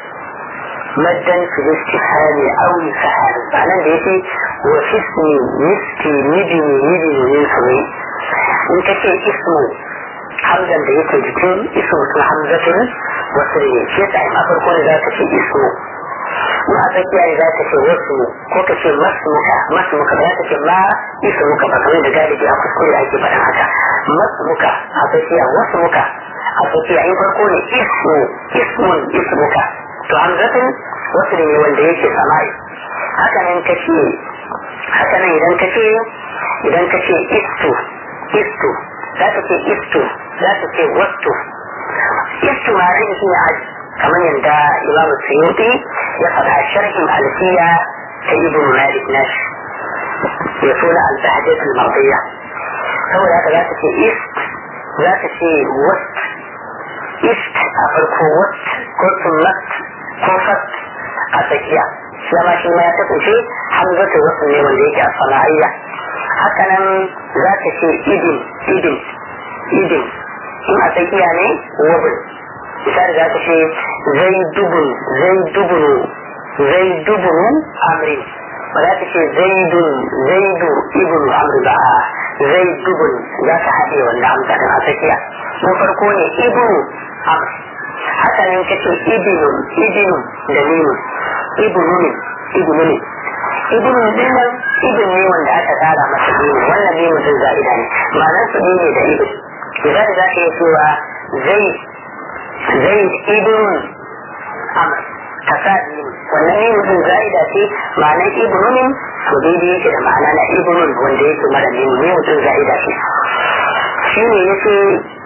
مدا في الاستفهام او الفهام معناه بيتي وفي اسم مسكي مدن مدن من سمي انت في اسمه حمزا da yake jikin isu su hamzatin wasu ne shi yasa in a farko ne za ka ce isu in a tsakiya ne za ka ce wasu ko ka ce masmuka masmuka ba za ka ce ma isu muka ba kamar da galibi a kuskure ake faɗin haka masmuka a tsakiya wasu muka a tsakiya in farko ne ismu ismun ismuka to hamzatin wasu ne wanda yake samai haka nan ka ce haka nan idan ka ce idan ka ce istu istu za ka ce istu za ka ce wastu istu ma rin shi ne kamar yadda imam suyuti ya faɗa sharhin alfiya ta ibn malik nash ya suna al-bahjat al-mardiya saboda haka za ka ce ist za ka ce wast ist a farko wast ko sunnat ko fat a tsakiya shi ma shi ma ya kasance hamzatu wasu ne wanda yake a sana'ayya haka nan za ka ce idin idin idin in a tsakiya ne wabin misali za ka ce zai dubun zai dubunu zai dubunu amrin ba za ka ce zaidun zaidu ibnu amri ba zai dubun za ka haɗe wanda amsa a tsakiya na farko ne ibnu amr haka nan ka ce ibinun ibinun da mimun ibnun ibnun ibnun din nan ibn ne wanda aka tsara masa mimu wannan mimu din za'ida ne ma'anar su ne da ibn idan za ka iya cewa zai zai ibnun amr ka sa mimu wannan mimu din za'ida ce ma'anar ibnun to daidai yake da ma'ana na ibnun wanda yake mara mimu mimu din za'ida ce shi ne yake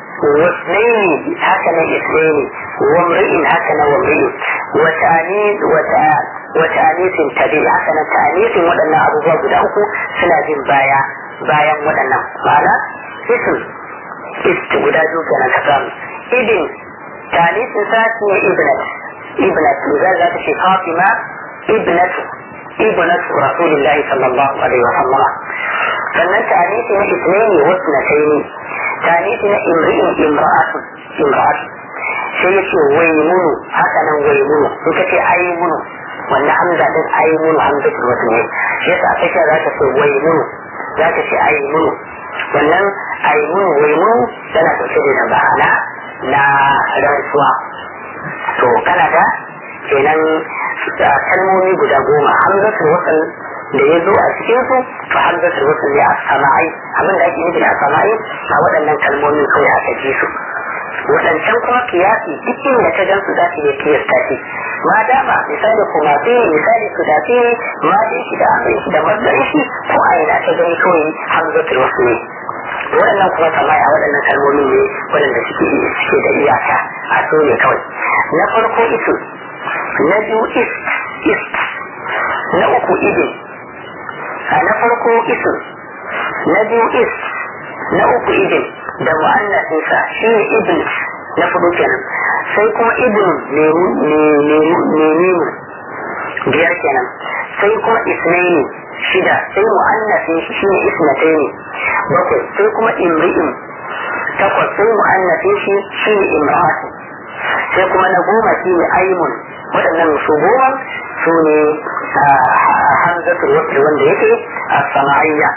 واثنين هكذا اثنين وامرئ هكذا وامرئ وتأنيث وتأنيث تبي هكذا تأنيث ودنا أبو باب دعوكو سنة بايا بايا ودنا معنى اسم استبدا جوكنا كتام ابن تأنيث ساتي ابنة ابنة لذلك ذات في فاطمة ابنة ابنة رسول الله صلى الله عليه وسلم فمن تأنيث اثنين واثنتين tare na imri'in imra'atun imra'atun sai ya ce wai munu haka nan wai munu in ka ce ai munu wannan hamza din ai munu hamza ce wasu ne shi yasa a tsakiya za ka ce wai munu za ka ce ai munu wannan ai munu wai munu tana ɗauke da ma'ana na rantsuwa to kana da kenan kalmomi guda goma hamzatul wasal da ya zo a cikin su to hamzatul wasl ne a samai abin da ake nufi da samai a waɗannan kalmomin kawai aka ji su waɗancan kuma kiyasi duk inda ta gan su za su iya kiyasta shi ma dama misali kuma fi misali su dafi ne ma dai shi da amai shi da mazari shi ko a ina ta gani kawai hamzatul wasu ne waɗannan kuma kamar a waɗannan kalmomi ne waɗanda suke suke da iyaka a so ne kawai na farko isu na biyu is is na uku idin a na farko isu na biyu is na uku idin da mu'annasinsa shi ne ibn na fudu kenan sai kuma ibn nemimu biyar kenan sai kuma isnaini shida sai mu'annasin shi ne isnataini bakwai sai kuma imri'in takwas sai mu'annasin shi shi ne imra'atu sai kuma na goma shi ne aimun waɗannan su goma su ne hamzatul wasl wanda yake a sama'iyya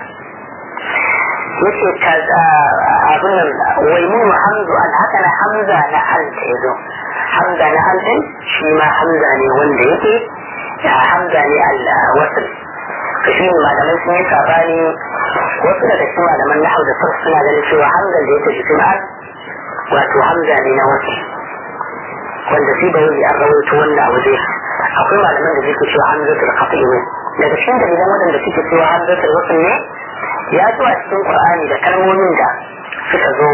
yake abin nan waimun hamzu an haka na hamza na al ta yazo hamza na al din shi ma hamza ne wanda yake hamza ne al wasl to shi malamai sun yi sabani wasu daga cikin malaman nahau da sarf suna ganin cewa hamzan da yake jikin al wato hamza ne na wasl wanda shi da wani an rawaito wanda a waje akwai malaman da suke cewa hamzatul qat'i ne daga cikin dalilan waɗanda suke cewa hamzatul wasl ne ya zo a cikin qur'ani da kalmomin da suka zo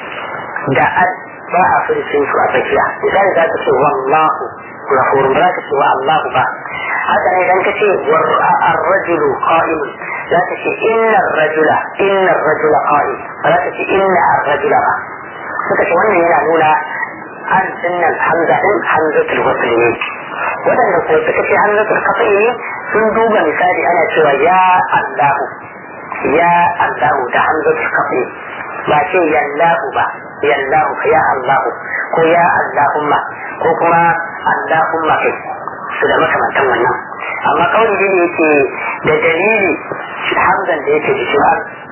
da al ba a furcin su a tsakiya misali za ka ce wallahu ghafurun ba za ka ce wa allahu ba haka ne idan ka ce ar-rajulu qa'im za ka ce inna ar-rajula inna ar-rajula qa'im ba za ka ce inna ar-rajula ba suka ce wannan yana nuna an dinnan hamza din hamzatul wasl ne waɗanda ko suka ce hamzatul qat'i ne sun duba misali ana cewa ya allahu ya allahu da hamzatul qat'i ba ce yallahu ba yallahu ya allahu ko ya allahumma ko kuma allahumma kai su da makamantan wannan amma kawai da yake da dalili hamzan da yake jikin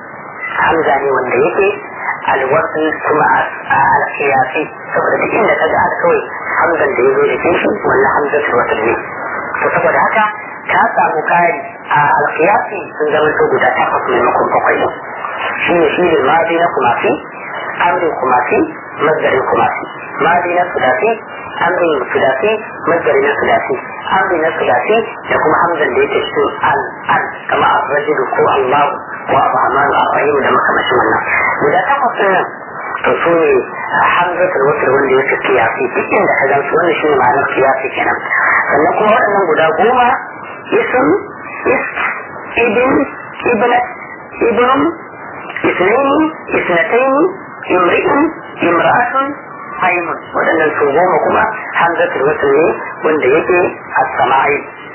hamza ne wanda yake alwasu kuma alkiyasi saboda duk inda ka ga kawai hamzan da ya zo jikin shi wannan hamzatul wasl ne to saboda haka ta samu kari a alkiyasi sun zama to guda takwas maimakon bakwai ne shi ne shi ne madi na kumasi amrin kumasi mazdarin kumasi madi na sudasi amrin sudasi mazdarin na sudasi amri na sudasi da kuma hamzan da yake cikin al al kama ar-rajulu ko allahu ko ar-rahman ar-rahim da makamashin wannan guda takwas din nan to su ne hamzatul wasl wanda yake kiyasi duk inda ka gan su wannan shine ma'anar kiyasi kenan sannan kuma waɗannan guda goma ism ist ibn ibnat ibn اثنين اثنتين امرئ امرأة aimun waɗannan su goma kuma hamzatul wasl ne wanda yake as-sama'i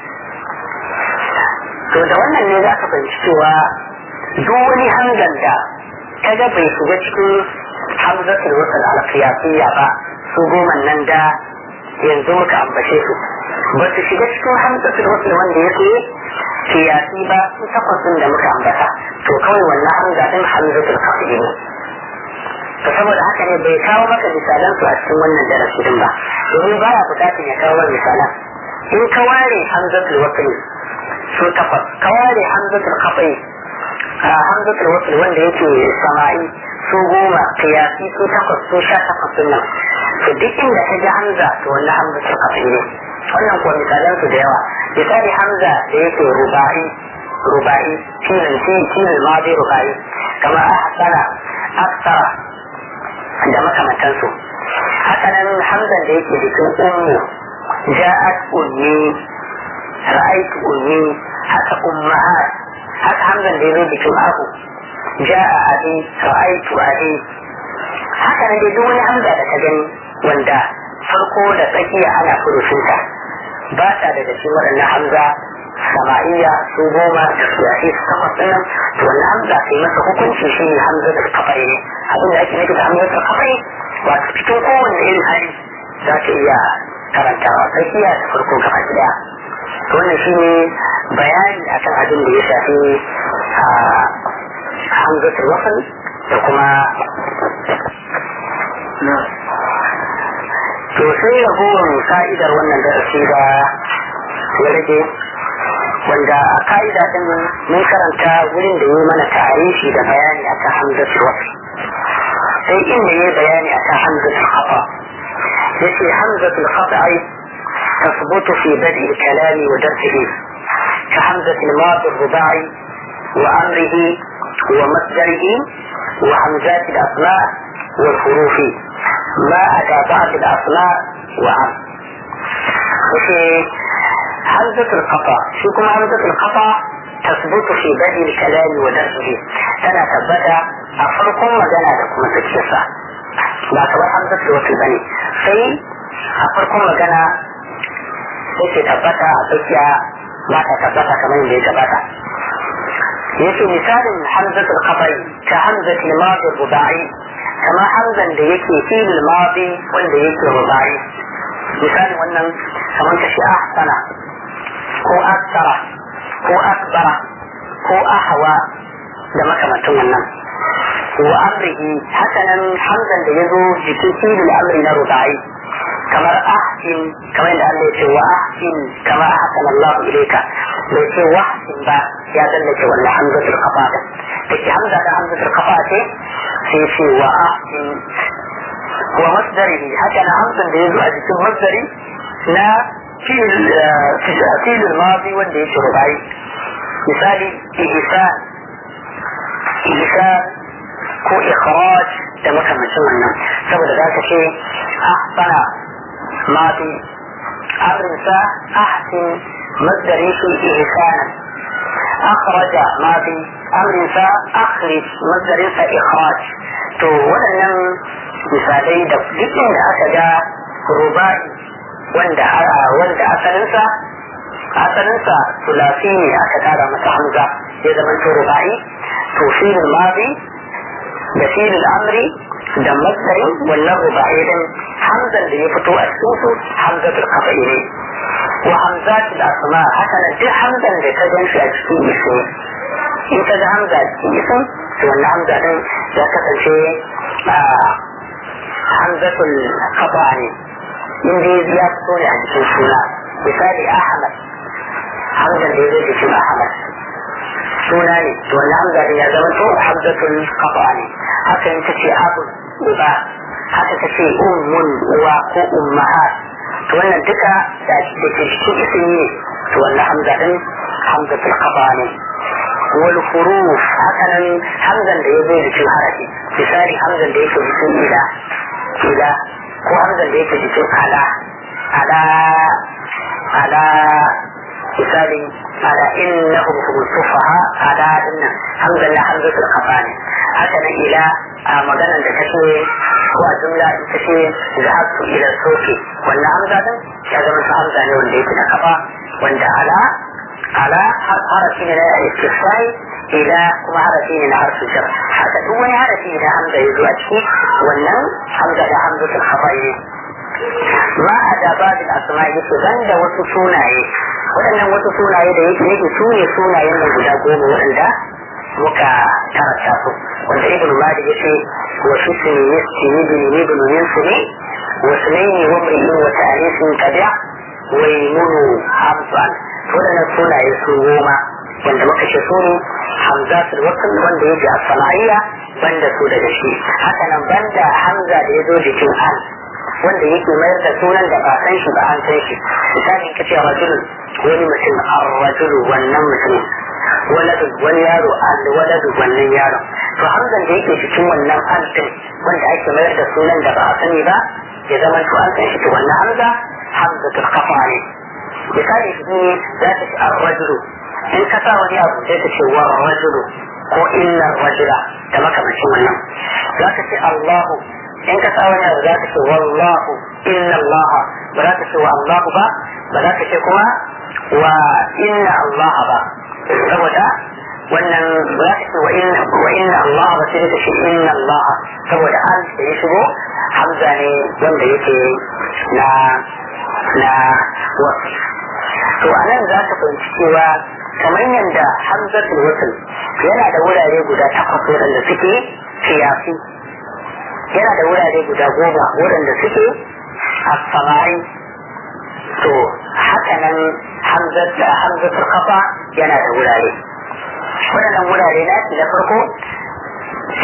to da wannan ne za ka fahimci cewa duk wani hamzan da kaga bai shiga cikin hamzatul wasl al-qiyasiyya ba su goma nan da yanzu muka ambace su ba su shiga cikin hamzatul wasl wanda yake kiyasi ba su takwasin da muka ambata to kawai wannan hamza din hamzatul qasdi ne to saboda haka ne bai kawo maka misalan su a cikin wannan darasi din ba domin baya bukatun ya kawo misalan in ka ware hamzatul wasl su takwas ka ware hamzatul qasdi hamzatul wasl wanda yake sama'i su goma kiyasi su takwas su sha takwas din nan to duk inda ka ji hamza to wannan hamzatul qasdi ne wannan kuwa misalan su da yawa misali hamza da yake rubai rubai filin filin madi rubai kama ahsana aksara da makamantansu haka nan hamzan da yake jikin ummu ja'at ummi ra'aytu ummi haka ummahat haka hamzan da yazo jikin abu ja'a abi ra'aytu abi haka nan dai duk wani hamza da ka gani wanda farko da tsakiya ana furucinta ba ta daga cikin waɗannan hamza sama'iyya su goma da siyasi su takwas ɗin nan to wannan hamza sai masa hukunci shi ne hamza da kafai ne abin da ake nufi da hamza da kafai wato cikin kowanne irin hali za ta iya karantawa tsakiya da farko gaba ɗaya to wannan shi ne bayani akan abin da ya shafi hamza da wasan da kuma to sai ragowar ka'idar wannan darasi da ya rage wanda a ka'ida din mun karanta wurin da yi mana tarihi da bayani akan hamzatul wasl sai inda ya bayani akan hamzatul khata yace hamzatul khata'i تثبت في بدء الكلام ودرسه كحمزة الماضي الرباعي وأمره ومصدره وهمزات الأسماء والحروف ما أتى بعد الأسماء وعم وفي همزة القطع شوكم همزة القطع تثبت في بدء الكلام ودرسه أنا ثبت أفرق مجانا لكم تكشفة لا كبر همزة الوصل بني في أفرق مجانا sai tabbata a tsakiya ba ta tabbata kamar yadda ya gabata yace misalin hamzatul khabari ka hamzatul madi rubai kama hamzan da yake filin madi wanda yake rubai misalin wannan kamar ka shi ahsana ko aksara ko akbara ko ahwa da makamantan wannan wa amrihi hakanan hamzan da ya zo jikin filin amri na rubai kamar ahsin kamar yadda Allah ya ce wa ahsin kama ahsana Allah ilayka bai ce wa ahsin ba ya tsallake wannan hamzatul qafa da take hamza da hamzatul qafa ce sai ce wa ahsin wa masdarihi haka na hamzan da yazo a cikin masdari na fi'il al-madi wanda yake rubai misali ihsan ihsan ko ikhraj da makamancin wannan saboda za ka ce ahsana ماضي أرسى أحسن مصدر في إحسانا أخرج ماضي أرسى أخرج مصدر إخراج to waɗannan misalai da duk inda aka ga rubai wanda wanda asalinsa asalinsa sulasi ne aka kara masa hamza ya zama to rubai to filin mazi da filin amri da masdarin wannan rubai din hamzan da ya fito a cikin su hamzatul kafa'i ne wa hamzatul asma haka nan duk hamzan da ka gan shi a cikin isu in ka ga hamza a cikin isu to wannan hamza din ya kasance hamzatul kafa ne in dai ya fito ne a cikin suna misali ahmad hamzan da ya zo jikin ahmad suna ne to wannan hamza din ya zama to hamzatul kafa ne haka in ka ce abu uba haka ta ce ummun uwa ko ummahat to wannan duka da ke cikin ismi ne to wannan hamza din hamzatul qaba ne wal huruf haka nan hamzan da ya zai cikin harafi misali hamzan da yake cikin ila ila ko hamzan da yake cikin ala ala ala misali ala innahum hum sufaha ala inna hamzan la hamzatul qaba ne haka nan ila a maganar da take ko a jumla ita ce da haku ila soke wannan hamza din ya zama su hamza ne wanda yake da kafa wanda ala ala harafi ne na istifai ila kuma harafi ne na harfin jar haka duk wani harafi da hamza ya zo a ciki wannan hamza da hamza sun kafa ne ma a da babin asma yake ban da wasu sunaye waɗannan wasu sunaye da yake yake su ne sunayen nan guda goma waɗanda muka karanta su wanda ibn malik yace wa fitni yasti ibn ibn yansuni wa sunaini wa mri'in wa ta'alisin qada wa yamunu hamsan to da sunaye su goma wanda muka ce su ne hamzatul wasl wanda yake a sama'iyya banda su daga shi haka nan banda hamza da ya zo jikin al wanda yake mayar da sunan da ba san shi ba an san shi misali ka ce rajulun wani mutum ar-rajulu wannan mutumin waladu wani yaro al waladu wannan yaro to hamzan da yake cikin wannan al din wanda ake mayar da sunan da ba a sani ba ya zama to an san shi to wannan hamza hamzatul qafa ne misali shi za ta ce ar-rajulu in ka sa wani abu sai ta ce wa rajulu ko inna rajula da makamancin wannan za ka ce Allahu in ka sa wani abu za ka ce wallahu inna Allah ba za ka ce wa Allahu ba ba za ka ce kuma wa inna Allah ba saboda wannan ba za ka ce wa inna Allah ba sai ka ce inna Allah saboda an da ya shigo hamza ne wanda yake na na wasu to a nan za ka fahimci cewa kamar yadda hamzatul wasl yana da wurare guda takwas waɗanda suke kiyafi yana da wurare guda goma waɗanda suke asamari to haka nan hamzatul kafa yana da wurare waɗannan wurare na na farko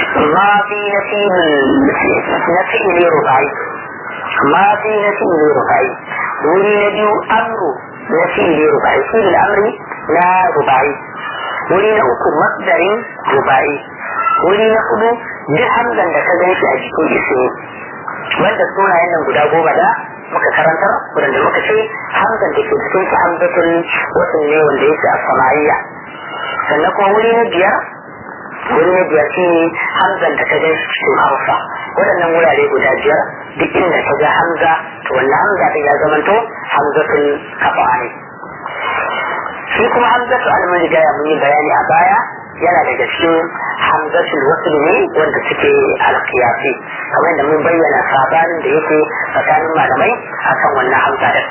mafi na fi'ili rubai mafi na fi'ili rubai wuri na biyu amru na fi'ili rubai fi'il amri na rubai wuri na uku masdarin rubai wuri na hudu duk hamzan da ka gan shi a cikin ismi wanda sunayen nan guda goma da muka karantar wadanda muka ce hamzan da ke cikin su hamzatul wasu ne wanda yake a samariya sannan kuma wuri na biyar wuri na biyar shi hamzan da ka gan shi cikin hausa waɗannan wurare guda biyar duk inda ka ga hamza to wannan hamza ɗin ya zamanto hamzatul kafa ne shi kuma hamzatu al-mujaya mun yi bayani a baya yana daga cikin hamzatul wasl ne wanda suke alqiyasi kamar da mun bayyana sabanin da yake tsakanin malamai akan wannan hamza da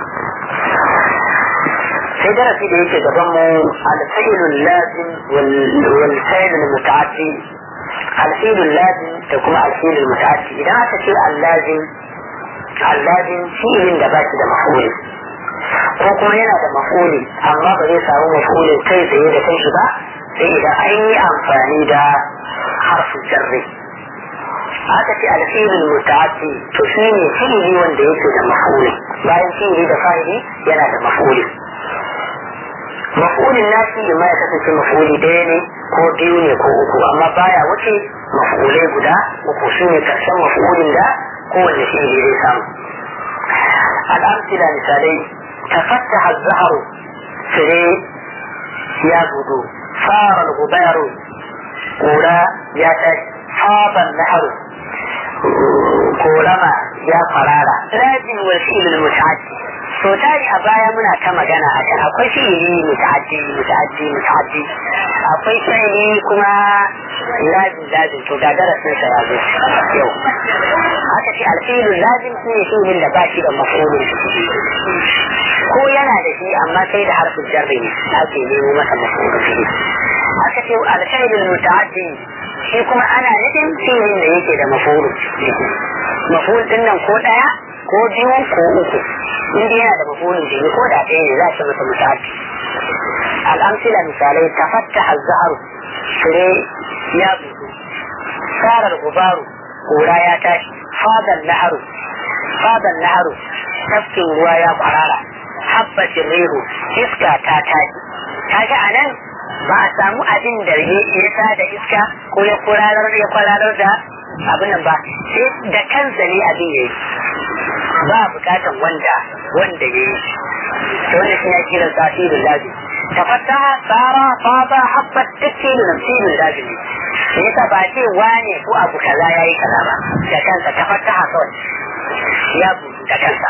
sai darasi da yake gaban mu al-fi'lul lazim wal fi'lul muta'addi al-fi'lul lazim da kuma al-fi'lul muta'addi idan aka ce al-lazim al-lazim fi'lin da ba shi da maf'ul ko kuma yana da maf'uli amma ba zai samu maf'ulin kai tsaye da kanshi ba sai idan an yi amfani da harfin jarri aka ce alfilin muta'addi to shi ne fi'ili wanda yake da maf'uli bayan fi'ili da fa'ili yana da maf'uli maf'ulin nashi ma ya kasance maf'uli ɗaya ne ko biyu ne ko uku amma baya wuce maf'ulai guda uku shi ne karshen maf'ulin da kowanne fi'ili zai samu al'amsila misalai تفتح الزهر فلي يا بدو صار الغبار قولا يا حاط النهر قولما يا قرارة لازم والفيل المتعدي so tari a baya muna ta magana a kan akwai fi'ili muta'addi muta'addi muta'addi akwai fi'ili kuma lazim lazim to ga darasin sa ya zo yau aka ce alfilu lazim shi ne fi'ilin da ba shi da maf'ulun ko yana da shi amma sai da harfin jarri ne ake nemo masa maf'ulun fi'il aka ce alfilu muta'addi shi kuma ana nufin fi'ilin da yake da maf'ulun maf'ul din nan ko daya ko biyu ko uku in yana da mafulin jini ko da ɗaya ne za shi masa misali al'amsila misalai tafattaha zahar fure ya bugu sarar gubaru kura ya tashi fadan naharu fadan naharu tafkin ruwa ya kwarara habbacin rehu iska ta tashi kaga a nan ba a samu abin da ya sa da iska ko ya kwararar ya kwararar da abin nan ba sai da kansa ne abin ya yi ba bukatan wanda wanda ya yi to wannan shi ya kira tasirin lazi tafattaha tsara fata habbat tafsirin tafsirin lazi ne da yasa ba ce wane ko abu kaza ya yi kaza ba da kansa tafattaha kawai ya buɗu da kansa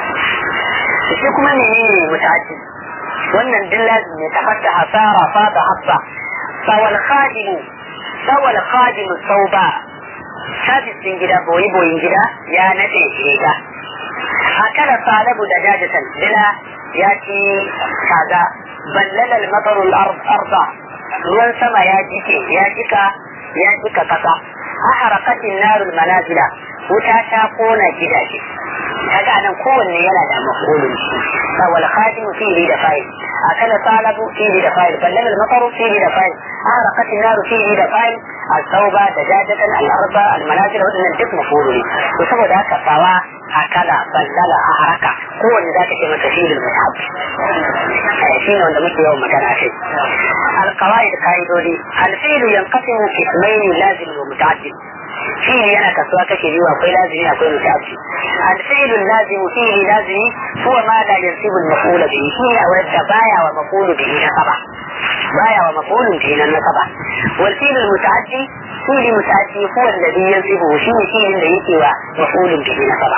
shi kuma ne ne mutaci wannan din lazim ne tafattaha tsara fata habba sawal khadimu sawal khadimu sauba sabis din gida boyi boyin gida ya nade riga akala salabu da jajatan dila ya ci kaza ballala al-matar al-arda ruwan sama ya jike ya jika ya jika kasa aharaqat an-nar al-manazila wuta ta kona gidaje kaga nan kowanne yana da mafulun shi wal khadim fihi da fa'il akala salabu fihi da fa'il ballala al-matar fihi da fa'il aharaqat an-nar fihi da fa'il التوبة دجاجة الأرض المنازل وإن الجسم مفعول وسبب ذاك سوا أكل بلل أحرك هو اللي ذاك كما تفيل المتعب شين وانت مش يوم مكان أخي القواعد قاعدة الفيل ينقسم قسمين لازم ومتعدد فيه yana kasuwa kashe biyu akwai lazimi akwai mutaci alfi'lu lazimu fihi lazimi huwa ma la yansibu al-maf'ul bihi shi ne wanda baya wa maf'ul bihi nasaba baya wa maf'ul bihi nan nasaba wal fi'l al-muta'addi fi'l muta'addi huwa alladhi yansibu shi ne fi'lin da yake wa maf'ul bihi nasaba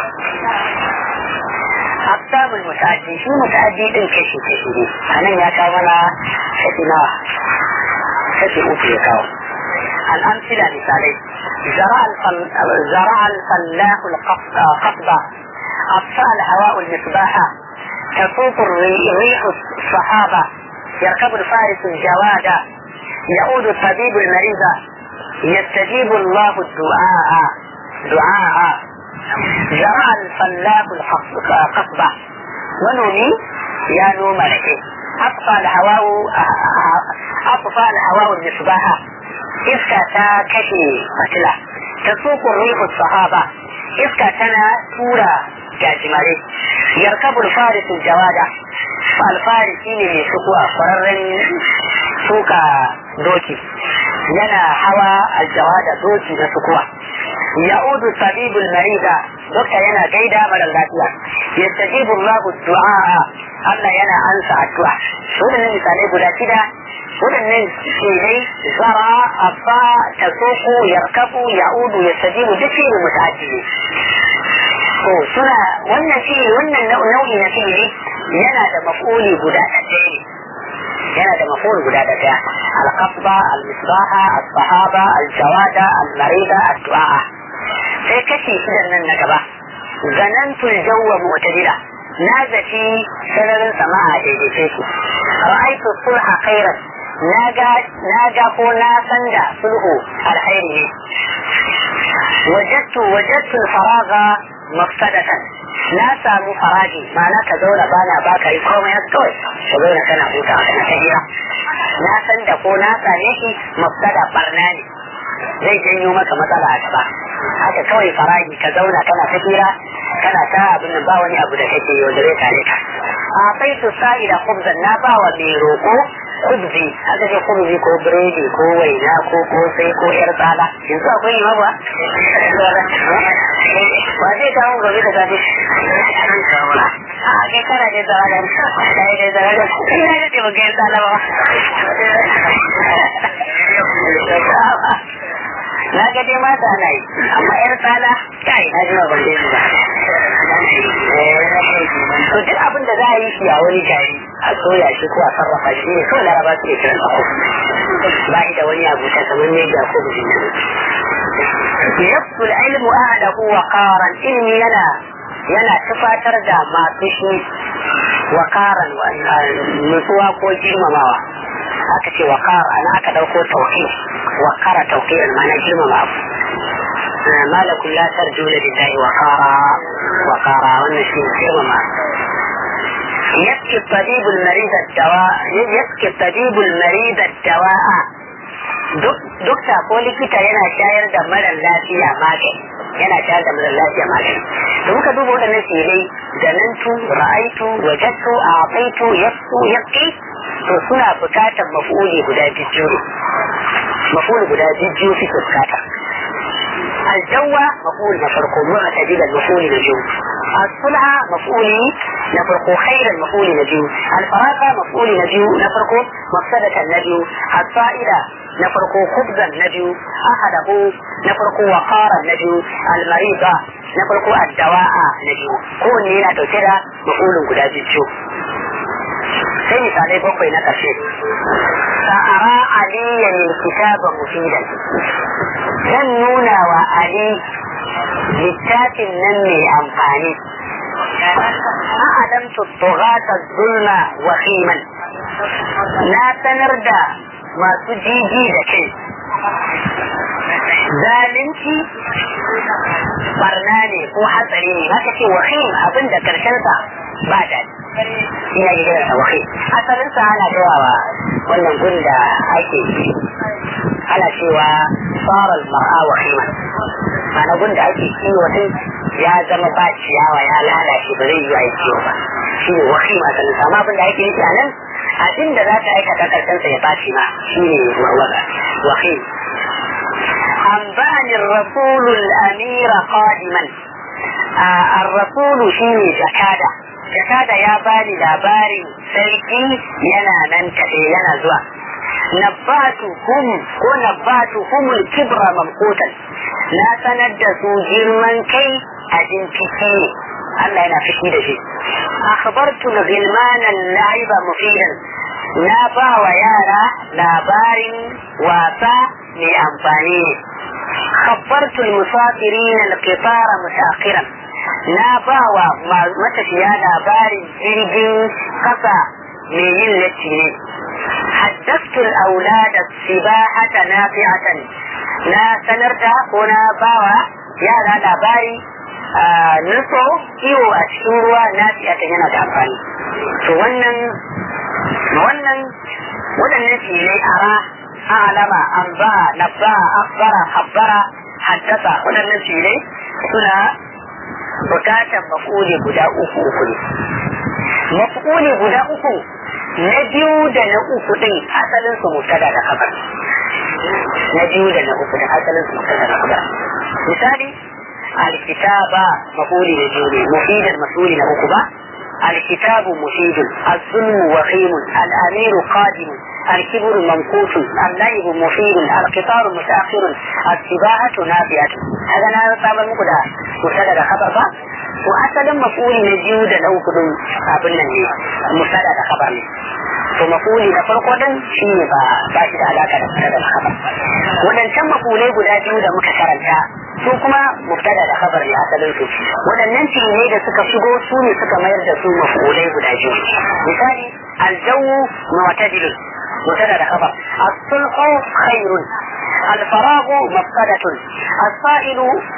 أقسام المتعدي شو متعدي إن كشي كشي أنا يا كاملا كشي كشي أوتي كاو الأمثلة مثالي زرع الفل... زرع الفلاح القصبة أطفأ الهواء المصباح تفوق الريح الصحابة يركب الفارس الجواد يعود الطبيب المريض يستجيب الله الدعاء دعاء زرع الفلاح القصبة ونومي يا نوم لك أطفأ الهواء أطفأ الهواء المصباح iska ta kashe fatila ta sukun rihu sahaba iska tana tura gajimare yarkabul farisul jawada alfari shine mai sukuwa kwararren suka doki yana hawa aljawada doki na sukuwa ya'udu sabibul marida dokta yana gaida mara lafiya yastajibu Allahu du'a Allah yana ansa addu'a wadannan misalai guda shida waɗannan shidai zara abba tasoko yarkabu ya'udu yastajibu duk shi ne muta'addi ne to suna wannan shi wannan nau'i na fi'ili yana da maf'uli guda ɗaya ne yana da maf'ul guda ɗaya al-qasba al-misbaha as-sahaba al-jawada al-marida ad-du'a sai kashi shidan nan na gaba zanantu al-jawwa mu'tadila na zaci sararin sama'a daidaice shi ra'aytu sulha khairan na ga ko na san da sulhu alkhairi ne wajattu wajattu faraga mafsadatan na samu faraji ma'ana ka zauna bana baka yi komai kawai ka zauna kana huta kana ta hira na san da ko na same shi mafsada barna ne zai janyo maka matsala a gaba haka kawai faraji ka zauna kana ta hira kana ta abin nan ba wani abu da kake yau da zai kare ka a kai su sa'i da kubzan na ba wa mai roƙo kubzi haka ce kubzi ko biredi ko waina ko kosai ko yar tsala yanzu akwai yi ba ba zai kawo gobe da safe a kai kana da tsara da kai da tsara da ina da ba ga tsala ba na ga dai mata na yi amma yar tsala kai na ji ba ban dai ba to duk abin da za a yi shi a wani gari a soya shi ko a sarrafa shi ne kawai laraba suke kiran sa ba shi da wani abu ta kamar ne ga ko bijin ne yabtul ilmu ahlahu wa qaran ilmi yana yana tufatar da masu shi wa qaran nutsuwa ko girmamawa aka ce wa qar ana aka dauko tauhid wa qara tauhid ma'ana girmama abu ما لكم لا ترجون لله وقارا وقارا والنشيد كرمما يبكي الطبيب المريض الدواء يبكي الطبيب المريض الدواء dokta ko likita yana shayar da marar lafiya magani yana shayar da marar lafiya magani da muka duba waɗannan sirai zanantu ra'aitu wajattu a'taitu yasu yaqi to suna bukatar maf'uli guda biyu maf'uli guda biyu suke bukata الجوة مفعول نفرقه معتدل المفعول نجو الصلعة مفعول نفرقه خير المفعول نجو الفراغة مفعول نجو نفرقه مفسدة النجو الصائدة نفرقه خبزا نجو أحده نفرقه وقارا نجو المريضة نفرقه الدواء نجو كون هنا تسيرا مفعول قد جو sai misalai bakwai na ƙarshe sa'ara aliyan kitaba mufidan zan nuna wa ali littafin nan mai amfani a'adam tuttugata zulma wa khiman na sanar da masu jiji da kai zalunci barna ne ko hatsari ne haka ce wahim abin da karshensa ba daɗi ina ji kiran sa wahi asalin sa ana cewa wannan gun da ake ana cewa saral mar'a wahiman ana gun da ake kiwo din ya zama ba ciyawa ya lalace ba zai yi a kiwo ba shi ne wahim asalin sa amma abin da ake nufi a nan abin da za ta aikata karshen sa ya bashi ma shi ne wahim أنبأني الرسول الأمير قادما الرسول شيني زكاده jakada ya bani labarin sarki yana nan tafe yana zuwa nabbatu hum ko nabbatu humul kibra mamqutan na sanar da su girman kai abin fice ne Allah yana fishi da shi akhbartu ghilmanan la'iba mufidan na ba wa yara labarin wasa mai amfani ne خبرت المسافرين القطار متأخرا na ba wa matafiya labarin jirgin kasa mai yin latti ne haddastu aulada sibahata nafi'atan na sanar da ko na ba wa yara labari nutso kiwo a cikin ruwa nafi'atan yana da amfani to wannan wannan waɗannan filai ara a'lama anba nabba akhbara khabbara haddasa waɗannan filai suna bukatar mafuli guda uku uku ne mafuli guda uku na biyu da na uku din asalin su mutada da kabar na biyu da na uku din asalin su mutada da kabar misali alkitaba mafuli da biyu ne mufidan masuli na uku ba الكتاب مفيد الظلم وخيم الأمير قادم الكبر ممقوت الليب مفيد القطار متأخر السباحة نافئة هذا أنا صعب مقدا مبتدا خبر با وأصلا مفعول نجيو da lau kudin abin nan ne musada da khabar ne to mafuli na farko din shi ne ba ba shi da alaka da musada da khabar wadancan mafulai guda biyu da muka karanta su kuma mubtada da khabar ne asalin su waɗannan fi'ilai da suka shigo su ne suka mayar da su maf'ulai guda biyu misali aljawu mu'tadil mubtada da khabar as-sulhu khairun الفراغ مفسدة السائل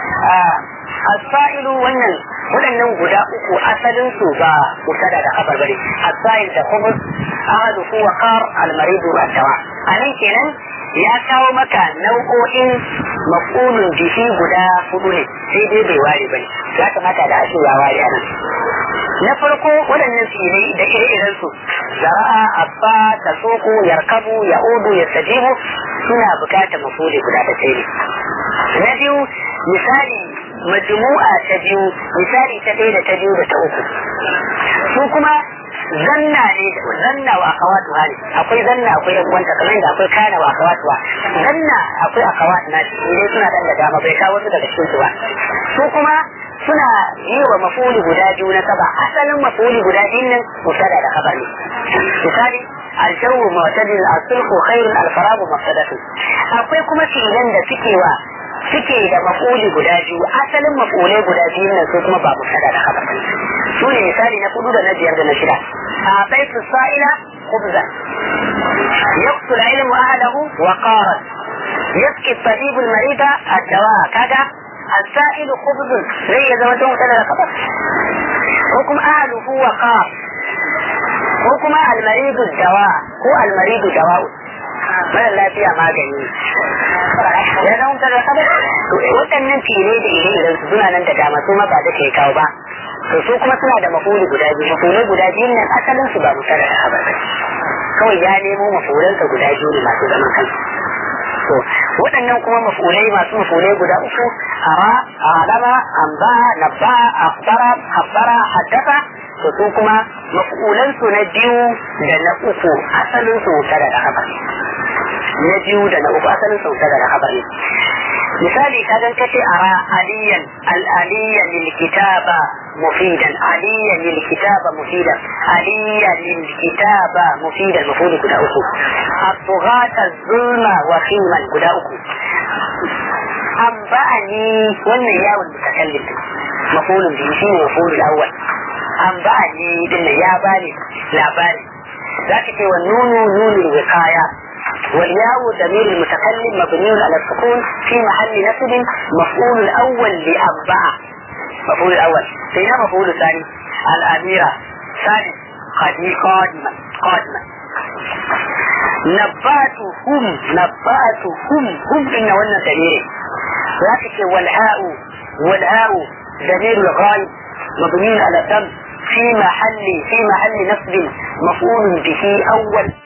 السائل wannan waɗannan guda uku asalin su ba mubtada da khabar bane as-sa'il da khubus ahadu wa qar al-marid ad-dawa anan kenan ya kawo maka nau'o'in maf'ulun bihi guda hudu ne sai dai bai ware bane ya kamata da ashe ya ware a nan na farko waɗannan filai da ire-iren su zara'a abba ta soko yarkabu ya'udu yastajibu suna bukatar mafuli guda da sai na biyu misali majmu'a ta biyu misali ta ɗaya da ta biyu da ta uku su kuma zanna ne zanna wa akawatu hali akwai zanna akwai yan uwanta kamar da akwai kana wa akawatu wa zanna akwai akawatu na shi ne suna dan da dama bai kawo su daga cikin su ba su kuma suna yi wa mafuli guda biyu na saba asalin mafuli guda biyun nan musada da kabar ne misali الجو معتدل الصلح خير الفراغ مفسدة akwai kuma filan da suke wa suke da mafuli guda biyu asalin mafulai guda biyu nan su kuma ba musada da kabar su ne misali na kudu da na biyar da na shida a baitu sa'ila khubza yaqtul ilmu ahlahu wa qarat yasqi tabibu al-marida ad-dawa kaga السائل خبز زي زما تون تلا خبر حكم أهله وقار حكم المريض الدواء هو المريض دواء mara lafiya magani ya zama tara kada to waɗannan fire da ire iren su suna nan da dama su ma ba da ke kawo ba to su kuma suna da mafuli guda biyu mafulai guda biyu nan asalin su ba musara da habar kawai ya nemo mafulansa guda biyu ne masu zaman kansu to waɗannan kuma mafulai masu mafulai guda uku ara alama amba nabba akhbara khabbara haddasa to su kuma mafulan su na biyu da na uku asalin su tare da habar na biyu da na uku asalin su tare da habar misali ka dan kace ara aliyan al aliyan lil kitaba mufidan aliyan lil kitaba mufidan aliyan lil kitaba mufidan mafuli guda uku الطغاة الظلم وخيما guda uku أنبأني wannan yawon mutakallim mafulun biyu shine mafulul awwal أنبأني din ya bani labari zaka ce wa nunu nunul wiqaya والياء ضمير المتكلم مبني على السكون في محل نصب مفعول الاول لأنبأ مفعول الاول بينما مفعول الثاني الاميرة ثاني قادما قادما نباتهم نباتهم هم إن ولا دليل لكن والهاء والهاء دليل الغايب مبني على تم في محل في محل نصب مفعول به أول